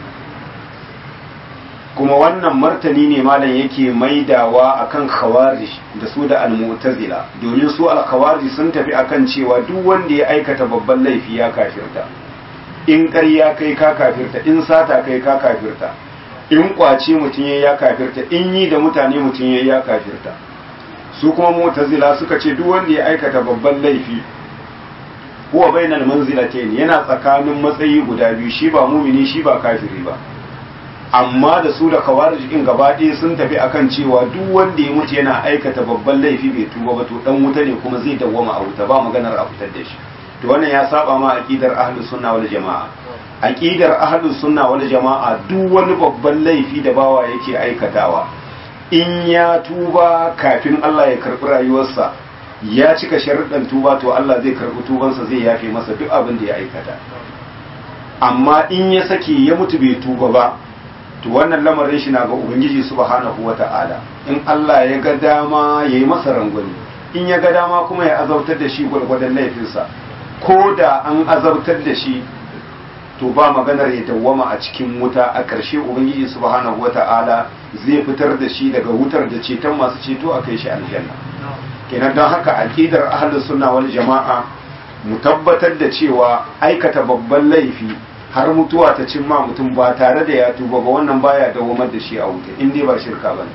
kuma wannan martani ne malam yake maidawa akan khawarij da su da al-mu'tazila domin su al-khawarij sun tafi akan cewa duk wanda ya aikata babban laifi ya kafirta in ƙarya kai ka kafirta in sata kai ka kafirta in kwace mutum ya ya kafirta in yi da mutane mutum ya ya kafirta su kuma mu'tazila suka ce duk wanda ya aikata babban laifi huwa bainal manzilatayn yana tsakanin matsayi guda biyu shi ba mumini shi ba kafiri ba amma da su da kawarij in gaba ɗaya sun tafi akan cewa duk wanda ya mutu yana aikata babban laifi bai tuba ba to dan wuta ne kuma zai dawwama a wuta ba maganar a fitar da shi to wannan ya saba ma aqidar ahlus sunna wal jamaa aqidar ahlus sunna wal jamaa duk wani babban laifi da bawa yake aikatawa in ya tuba kafin Allah ya karbi rayuwarsa ya cika sharuɗan tuba to Allah zai karbi tubansa zai yafe masa duk abin da ya aikata amma in ya sake ya mutu bai tuba ba to wannan lamarin shi na ga ubangiji subhanahu wata'ala in Allah ya ga dama yayi masa rangwani in ya ga dama kuma ya azabtar da shi gwargwadon laifinsa ko da an azabtar da shi to ba maganar ya dawwama a cikin wuta a ƙarshe ubangiji subhanahu wata'ala zai fitar da shi daga wutar da ceton masu ceto a kai shi aljanna kenan don haka aqidar ahlus sunna wal jama'a mu tabbatar da cewa aikata babban laifi har mutuwa ta cimma mutum ba tare da ya tuba ba wannan baya dawamar da shi a wuta in dai ba shirka ba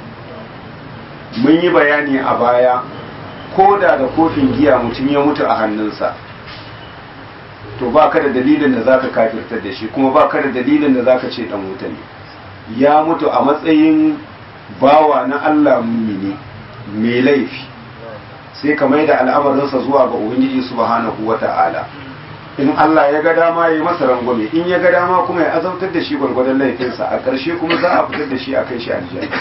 mun yi bayani a baya ko da da kofin giya mutum ya mutu a hannunsa to ba ka da dalilin da zaka kafirtar da shi kuma ba ka da dalilin da zaka ce dan wuta ne ya mutu a matsayin bawa na Allah mumini mai laifi sai ka mai da al'amarinsa zuwa ga ubangiji subhanahu wata'ala in Allah ya ga dama ya yi masa rangwame in ya ga dama kuma ya azautar da shi gwargwadon laifinsa a ƙarshe kuma za a fitar da shi a kai shi aljanna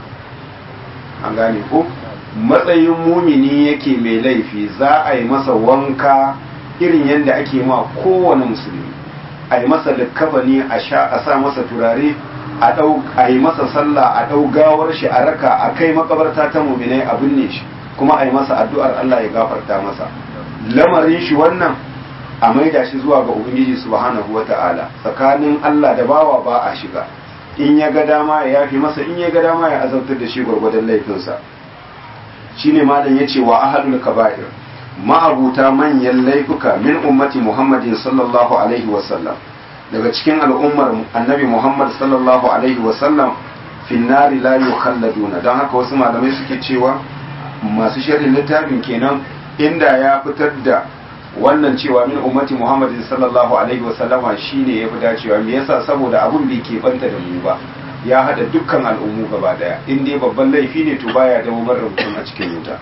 an gane ko matsayin mumini yake mai laifi za a yi masa wanka irin yadda ake ma kowane musulmi a yi masa likkabani a sha a sa masa turare a ɗau a yi masa sallah a ɗau gawar shi a raka a kai makabarta ta muminai a binne shi kuma a yi masa addu'ar Allah ya gafarta masa lamarin shi wannan a maida shi zuwa ga ubangiji subhanahu wata'ala tsakanin Allah da bawa ba a shiga in ya ga dama ya yafi masa in ya ga dama ya azabtar da shi gwargwadon laifinsa shine malam yace wa ahadul kaba'ir ma'abuta manyan laifuka min ummati muhammadin sallallahu alaihi wasallam daga cikin al'ummar annabi muhammad sallallahu alaihi wasallam finnari la yukhalladuna don haka wasu malamai suke cewa masu sharhin littafin kenan inda ya fitar da wannan cewa min ummati muhammadin sallallahu alaihi wasallama shine ya fi dacewa me yasa saboda abun bai keɓanta da mu ba ya hada dukkan al'ummu gaba daya in dai babban laifi ne to baya da umar mutum a cikin wuta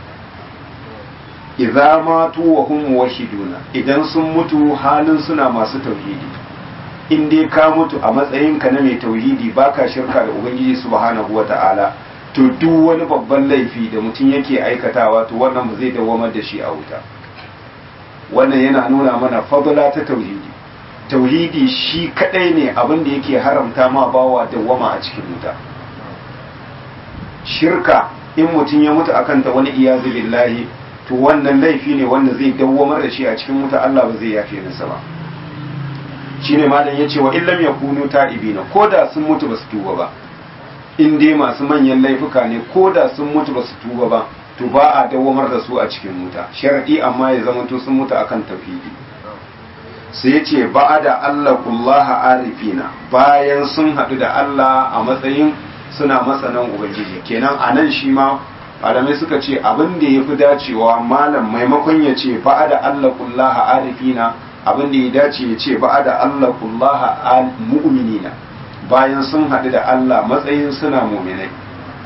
idza matu wa hum wahiduna idan sun mutu halin suna masu tauhidi in dai ka mutu a matsayin ka na mai tauhidi baka shirka da ubangiji subhanahu wata'ala to duk wani babban laifi da mutum yake aikatawa to wannan ba zai dawamar da shi a wuta wannan yana nuna mana fadla ta tauhidi tauhidi shi kadai ne abin da yake haramta ma bawa dawwama a cikin wuta shirka in mutum ya mutu akan ta wani iyazu billahi to wannan laifi ne wanda zai dawwamar da shi a cikin wuta Allah ba zai yafe masa ba shine malam yace wa illam yakunu ta'ibina koda sun mutu basu tuba ba in dai masu manyan laifuka ne koda sun mutu basu tuba ba to ba a dawwamar da su a cikin wuta sharadi amma ya zama to sun mutu akan tauhidi sai yace ba'ada Allah kullaha arifina bayan sun hadu da Allah a matsayin suna masanan ubangiji kenan anan shi ma malamai suka ce abin da yafi dacewa malam maimakon ya ce ba'ada Allah kullaha arifina abin da ya dace ya ce ba'ada Allah kullaha mu'minina bayan sun hadu da Allah matsayin suna mu'minai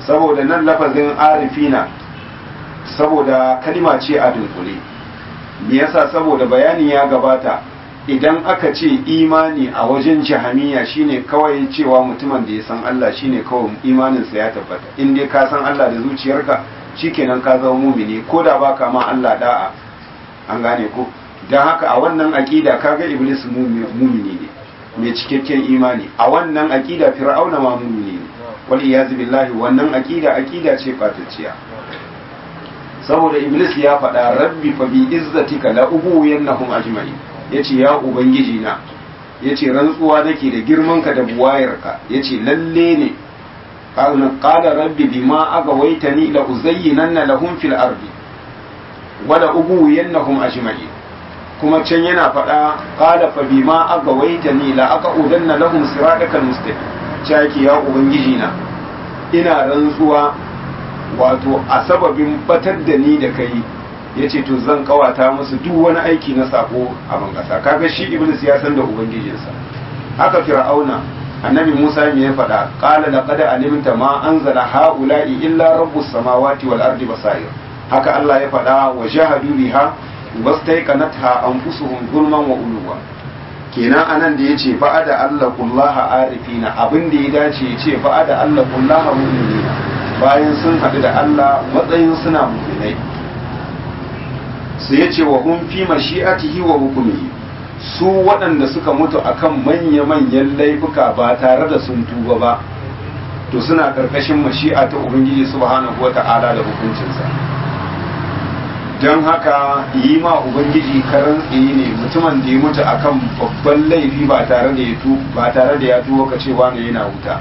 saboda nan lafazin arifina saboda kalima ce a dunkule me yasa saboda bayani ya gabata idan aka ce imani a wajen jahamiya shine kawai cewa mutumin da ya san Allah shine kawai imaninsa ya tabbata in dai ka san Allah da zuciyarka shikenan ka zama mumini ko da baka ma Allah da'a an gane ko dan haka a wannan aqida kaga iblis mumini ne mai cikakken imani a wannan aqida fir'auna ma mumini ne wal iyaz billahi wannan aqida aqida ce fatacciya saboda iblis ya faɗa rabbi fa bi izzatika la ubuyannahum ajma'in yace ya ubangiji na yace rantsuwa nake da girmanka da buwayarka yace lalle ne qala rabbi bima agawaitani la uzayyinanna lahum fil ardi wa la ubuyannahum ajma'in kuma can yana faɗa qala fa bima agawaitani la aqudanna lahum siratakal mustaqim caki ya ubangiji na ina rantsuwa wato a sababin batar da ni da kai ya ce to zan kawata musu duk wani aiki na sako a bangasa kaga shi iblis ya san da ubangijinsa haka fir'auna annabi musa me ya faɗa qala laqad alimta ma anzala haula'i illa rabbus samawati wal ardi basair haka Allah ya faɗa wa jahadu biha wastaiqanatha anfusuhum zulman wa uluwa kenan anan da yace fa'ada Allah kullaha arifina abin da ya dace yace fa'ada Allah kullaha mu'minina bayan sun haɗu da Allah matsayin suna mu'minai sai ya ce wa hun fi mashi'atihi wa hukumihi su waɗanda suka mutu akan manya-manyan laifuka ba tare da sun tuba ba to suna ƙarƙashin mashi'a ta ubangiji subhanahu wa ta'ala da hukuncinsa don haka yi ma ubangiji karan tsaye ne mutumin da ya mutu akan babban laifi ba tare da ya ba tare da ya tuba ka cewa ne yana wuta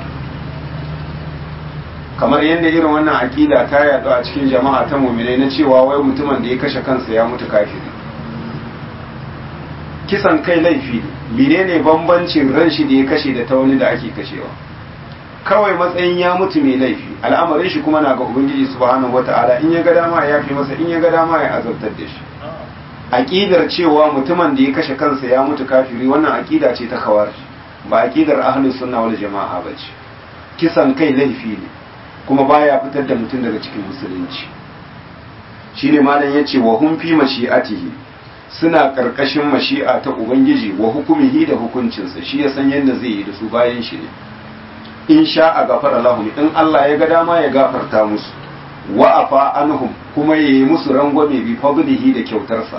kamar yadda irin wannan aƙida ta yaɗu a cikin jama'a ta muminai na cewa wai mutumin da ya kashe kansa ya mutu kafiri kisan kai laifi menene bambancin ran shi da ya kashe da ta wani da ake kashewa kawai matsayin ya mutu mai laifi al'amarin shi kuma na ga ubangiji subhanahu wata'ala in ya ga dama ya fi masa in ya ga dama ya azabtar da shi aqidar cewa mutumin da ya kashe kansa ya mutu kafiri wannan aqida ce ta khawarij ba aqidar ahlus sunna wal jama'a bace kisan kai laifi ne kuma baya fitar da mutum daga cikin musulunci shine malam yace wa hum fi mashi'atihi suna karkashin mashi'a ta ubangiji wa hukumihi da hukuncinsa shi ya san yadda zai yi da su bayan shi ne in sha a gafara lahum in Allah ya ga dama ya gafarta musu wa afa anhum kuma yayi musu rangwame bi fadlihi da kyautarsa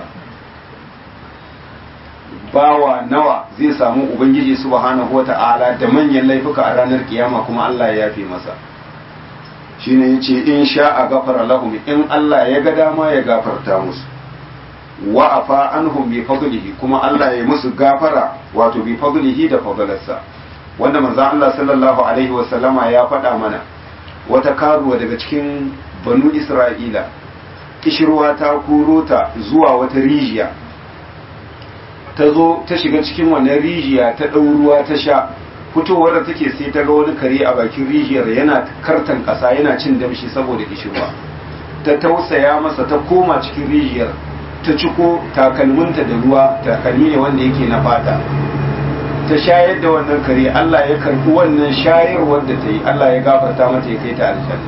bawa nawa zai samu ubangiji subhanahu wata'ala da manyan laifuka a ranar kiyama kuma Allah ya yafe masa shine yace in sha a gafara lahum in Allah ya ga dama ya gafarta musu wa afa anhum bi fadlihi kuma Allah ya musu gafara wato bi fadlihi da fadlarsa wanda manzon Allah sallallahu alaihi wa sallama ya faɗa mana wata karuwa daga cikin banu Isra'ila kishirwa ta kuro ta zuwa wata rijiya ta zo ta shiga cikin wannan rijiya ta ɗau ruwa ta sha fitowar da take sai ta ga wani kare a bakin rijiyar yana kartan ƙasa yana cin damshi saboda kishirwa ta tausaya masa ta koma cikin rijiyar ta ciko takalminta da ruwa takalmi ne wanda yake na fata ta shayar da wannan kare Allah ya karbi wannan shayarwar da ta yi Allah ya gafarta mata ya kai ta aljanna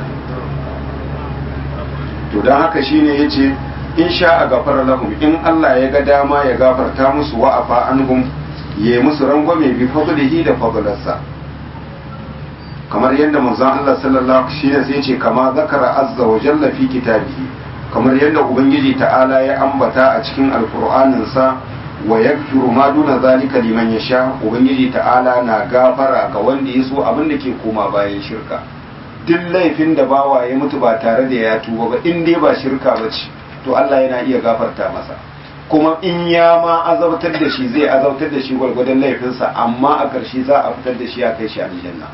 to don haka shine yace in sha a gafara lahum in Allah ya ga dama ya gafarta musu wa afa anhum ya yi musu rangwame bi fadlihi da fadlarsa kamar yadda manzon Allah sallallahu alaihi wasallam sai ce kama zakara azza wa jalla fi kitabihi kamar yadda ubangiji ta'ala ya ambata a cikin alkur'aninsa wa yaghfiru ma duna zalika liman yasha ubangiji ta'ala na gafara ga wanda ya so abin da ke koma bayan shirka duk laifin da bawa ya mutu ba tare da ya tuba ba in dai ba shirka ba ce to Allah yana iya gafarta masa kuma in ya ma azabtar da shi zai azabtar da shi gwargwadon laifinsa amma a ƙarshe za a fitar da shi a kai shi aljanna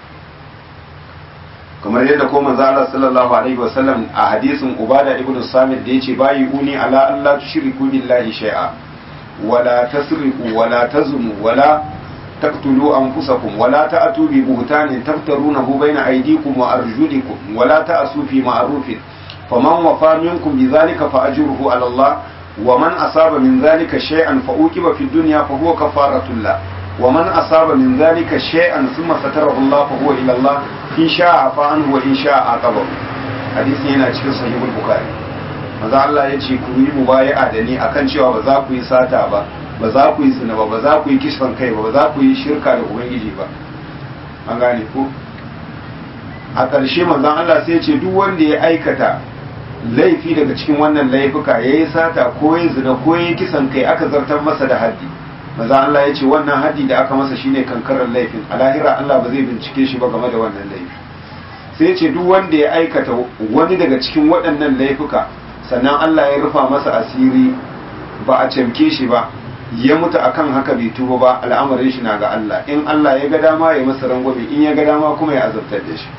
kamar yadda ko manzo Allah sallallahu alaihi wasallam a hadisin Ubada ibn Samit da yace bayi uni ala Allah tushriku billahi shay'a wala tasriqu wala tazmu wala taqtulu anfusakum wala ta'tu bi buhtanin taftarunahu bayna aydikum wa arjulikum wala ta'su fi ma'rufin faman wafa minkum bidhalika fa ajruhu ala Allah wa man asaba min dhalika shay'an fa uqiba fi dunya fa huwa kafaratun la ومن أصاب من ذلك شيئا ثم ستره الله فهو إلى الله in sha'a fa anhu wa in sha'a aqabahu hadisi yana cikin sahihul bukhari manzo Allah ya ce ku yi mubayi'a da ni akan cewa ba za ku yi sata ba ba za ku yi zina ba ba za ku yi kisan kai ba ba za ku yi shirka da ubangiji ba an gane ku a ƙarshe manzon Allah sai ya ce duk wanda ya aikata laifi daga cikin wannan laifuka ya yi sata ko ya zina ko ya yi kisan kai aka zartar masa da haddi manzon Allah ya ce wannan haddi da aka masa shine kankarar laifin a lahira Allah ba zai bincike shi ba game da wannan laifi sai ya ce duk wanda ya aikata wani daga cikin waɗannan laifuka sannan Allah ya rufa masa asiri ba a cemke shi ba ya mutu akan haka bai tuba ba al'amarin shi na ga Allah in Allah ya ga dama ya masa rangwame in ya ga dama kuma ya azabtar da shi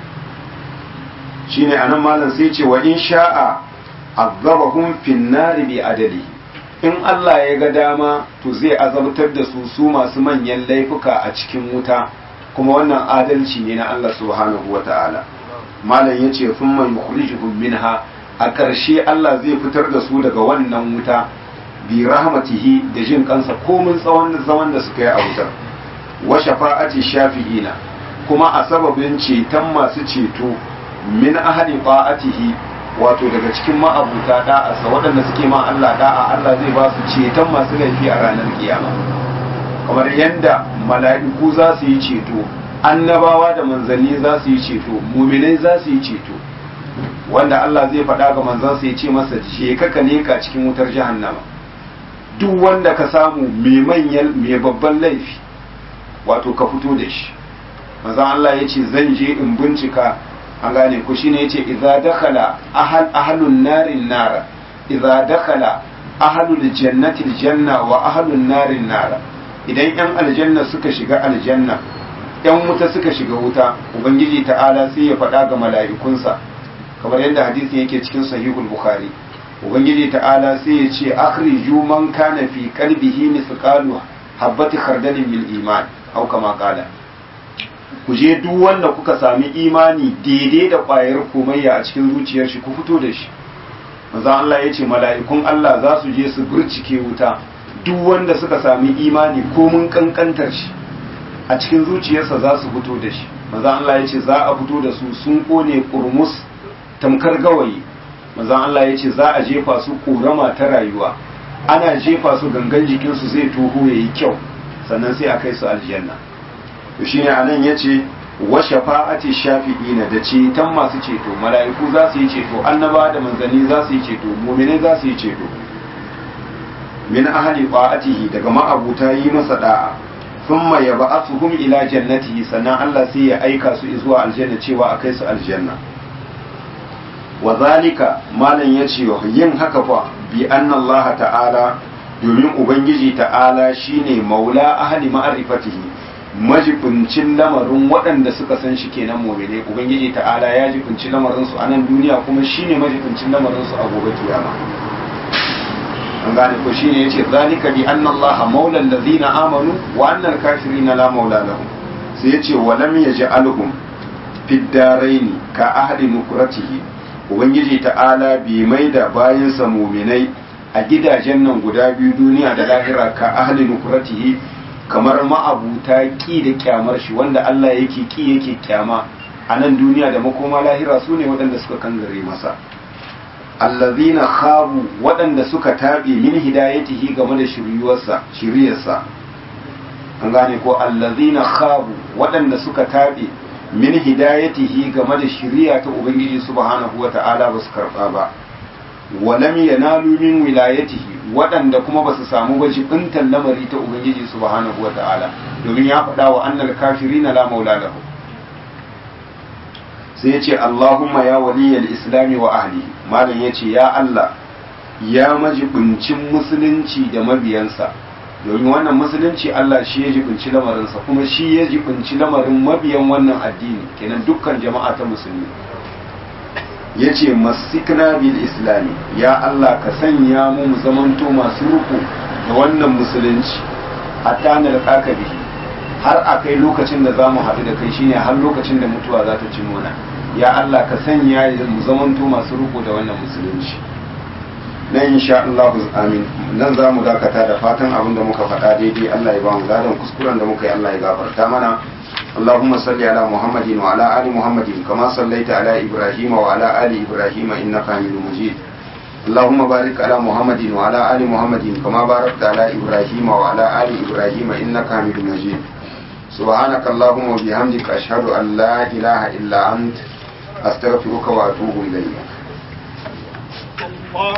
shine anan malam sai ce wa in sha'a azabahum fin nari bi adali in Allah ya ga dama to zai azabtar da su su masu manyan laifuka a cikin wuta kuma wannan adalci ne na Allah subhanahu wata'ala malam yace thumma yukhrijuhum minha a ƙarshe Allah zai fitar da su daga wannan wuta bi rahmatihi da jin kansa komin tsawon zaman da suka yi a wutar wa shafa'ati shafi'ina kuma a sababin ceton masu ceto min ahli ta'atihi wato daga cikin ma'abuta da'asa waɗanda suke ma Allah da'a Allah zai ba su ceton masu laifi a ranar kiyama kamar yadda mala'iku za su yi ceto annabawa da manzanni za su yi ceto muminai za su yi ceto wanda Allah zai faɗa ga manzansa ya ce masa je ka ka leka cikin wutar jahannama duk wanda ka samu mai manyan mai babban laifi wato ka fito da shi manzon Allah ya ce zan je in bincika an gane ku shine yace idza dakhala ahal ahlun narin nara idza dakhala ahlul jannati aljanna wa ahlun narin nara idan yan aljanna suka shiga aljanna yan wuta suka shiga wuta ubangiji ta'ala sai ya faɗa ga mala'ikunsa kamar yadda hadisi yake cikin sahihul bukhari ubangiji ta'ala sai ya ce akhriju man kana fi qalbihi mithqalu habati khardalin min iman au kama qala ku je duk wanda kuka sami imani daidai da ƙwayar komayya a cikin zuciyar shi ku fito da shi manzon Allah ya ce mala'ikun Allah za su je su burcike wuta duk wanda suka sami imani ko mun kankantar shi a cikin zuciyarsa za su fito da shi manzon Allah ya ce za a fito da su sun kone kurmus tamkar gawayi manzon Allah ya ce za a jefa su ƙorama ta rayuwa ana jefa su gangan jikinsu zai toho yayi kyau sannan sai a kai su aljanna to shine anan yace wa shafa'ati shafi'ina da ceton masu ceto mala'iku za su yi ceto annaba da manzanni za su yi ceto mu'minai za su yi ceto min ahli qa'atihi daga ma'abuta yi masa da'a thumma yab'athuhum ila jannatihi sannan Allah sai ya aika su zuwa aljanna cewa a kai su aljanna wa zalika malam yace yin haka fa bi anna Allah ta'ala domin ubangiji ta'ala shine maula ahli ma'rifatihi majibincin lamarin waɗanda suka san shi kenan mumine ubangiji ta'ala ya jibinci lamarin su a nan duniya kuma shine majibincin lamarin su a gobe kiyama an gane ko shine yace zalika bi anna Allah maula allazina amanu wa anna al-kafirina la maula lahum sai yace wa lam yaj'alhum fid daraini ka ahli nukratihi ubangiji ta'ala bi maida bayansa muminai a gidajen nan guda biyu duniya da lahira ka ahli nukratihi kamar ma'abuta ki da kyamar shi wanda Allah yake ki yake kyama a nan duniya da makoma lahira su ne waɗanda suka kangare masa allazina khabu waɗanda suka taɓe min hidayatihi game da shiryuwarsa shiryarsa an gane ko allazina khabu waɗanda suka taɓe min hidayatihi game da shiriya ta ubangiji subhanahu wata'ala ba su karɓa ba walam yanalu min wilayatihi waɗanda kuma ba su samu ba jibintan lamari ta ubangiji subhanahu wata'ala domin ya faɗa wa annal kafirina la maula lahu sai yace Allahumma ya waliyal islami wa ahli malam yace ya Allah ya majibincin musulunci da mabiyansa domin wannan musulunci Allah shi ya jibinci lamarinsa kuma shi ya jibinci lamarin mabiyan wannan addini kenan dukkan jama'a ta musulmi ya ce masikna bil islami ya Allah ka sanya mu mu zamanto masu ruku da wannan musulunci hatta na da bihi har a kai lokacin da za mu haɗu da kai shine har lokacin da mutuwa za ta ci mana ya Allah ka sanya mu zamanto masu ruku da wannan musulunci nan insha Allah amin nan za mu dakata da fatan abin da muka faɗa daidai Allah ya ba mu ladan kuskuren da muka yi Allah ya gafarta mana اللهم صل على محمد وعلى آل محمد كما صليت على إبراهيم وعلى آل إبراهيم إنك حميد مجيد اللهم بارك على محمد وعلى آل محمد كما باركت على إبراهيم وعلى آل إبراهيم إنك حميد مجيد سبحانك اللهم وبحمدك أشهد أن لا إله إلا أنت أستغفرك وأتوب إليك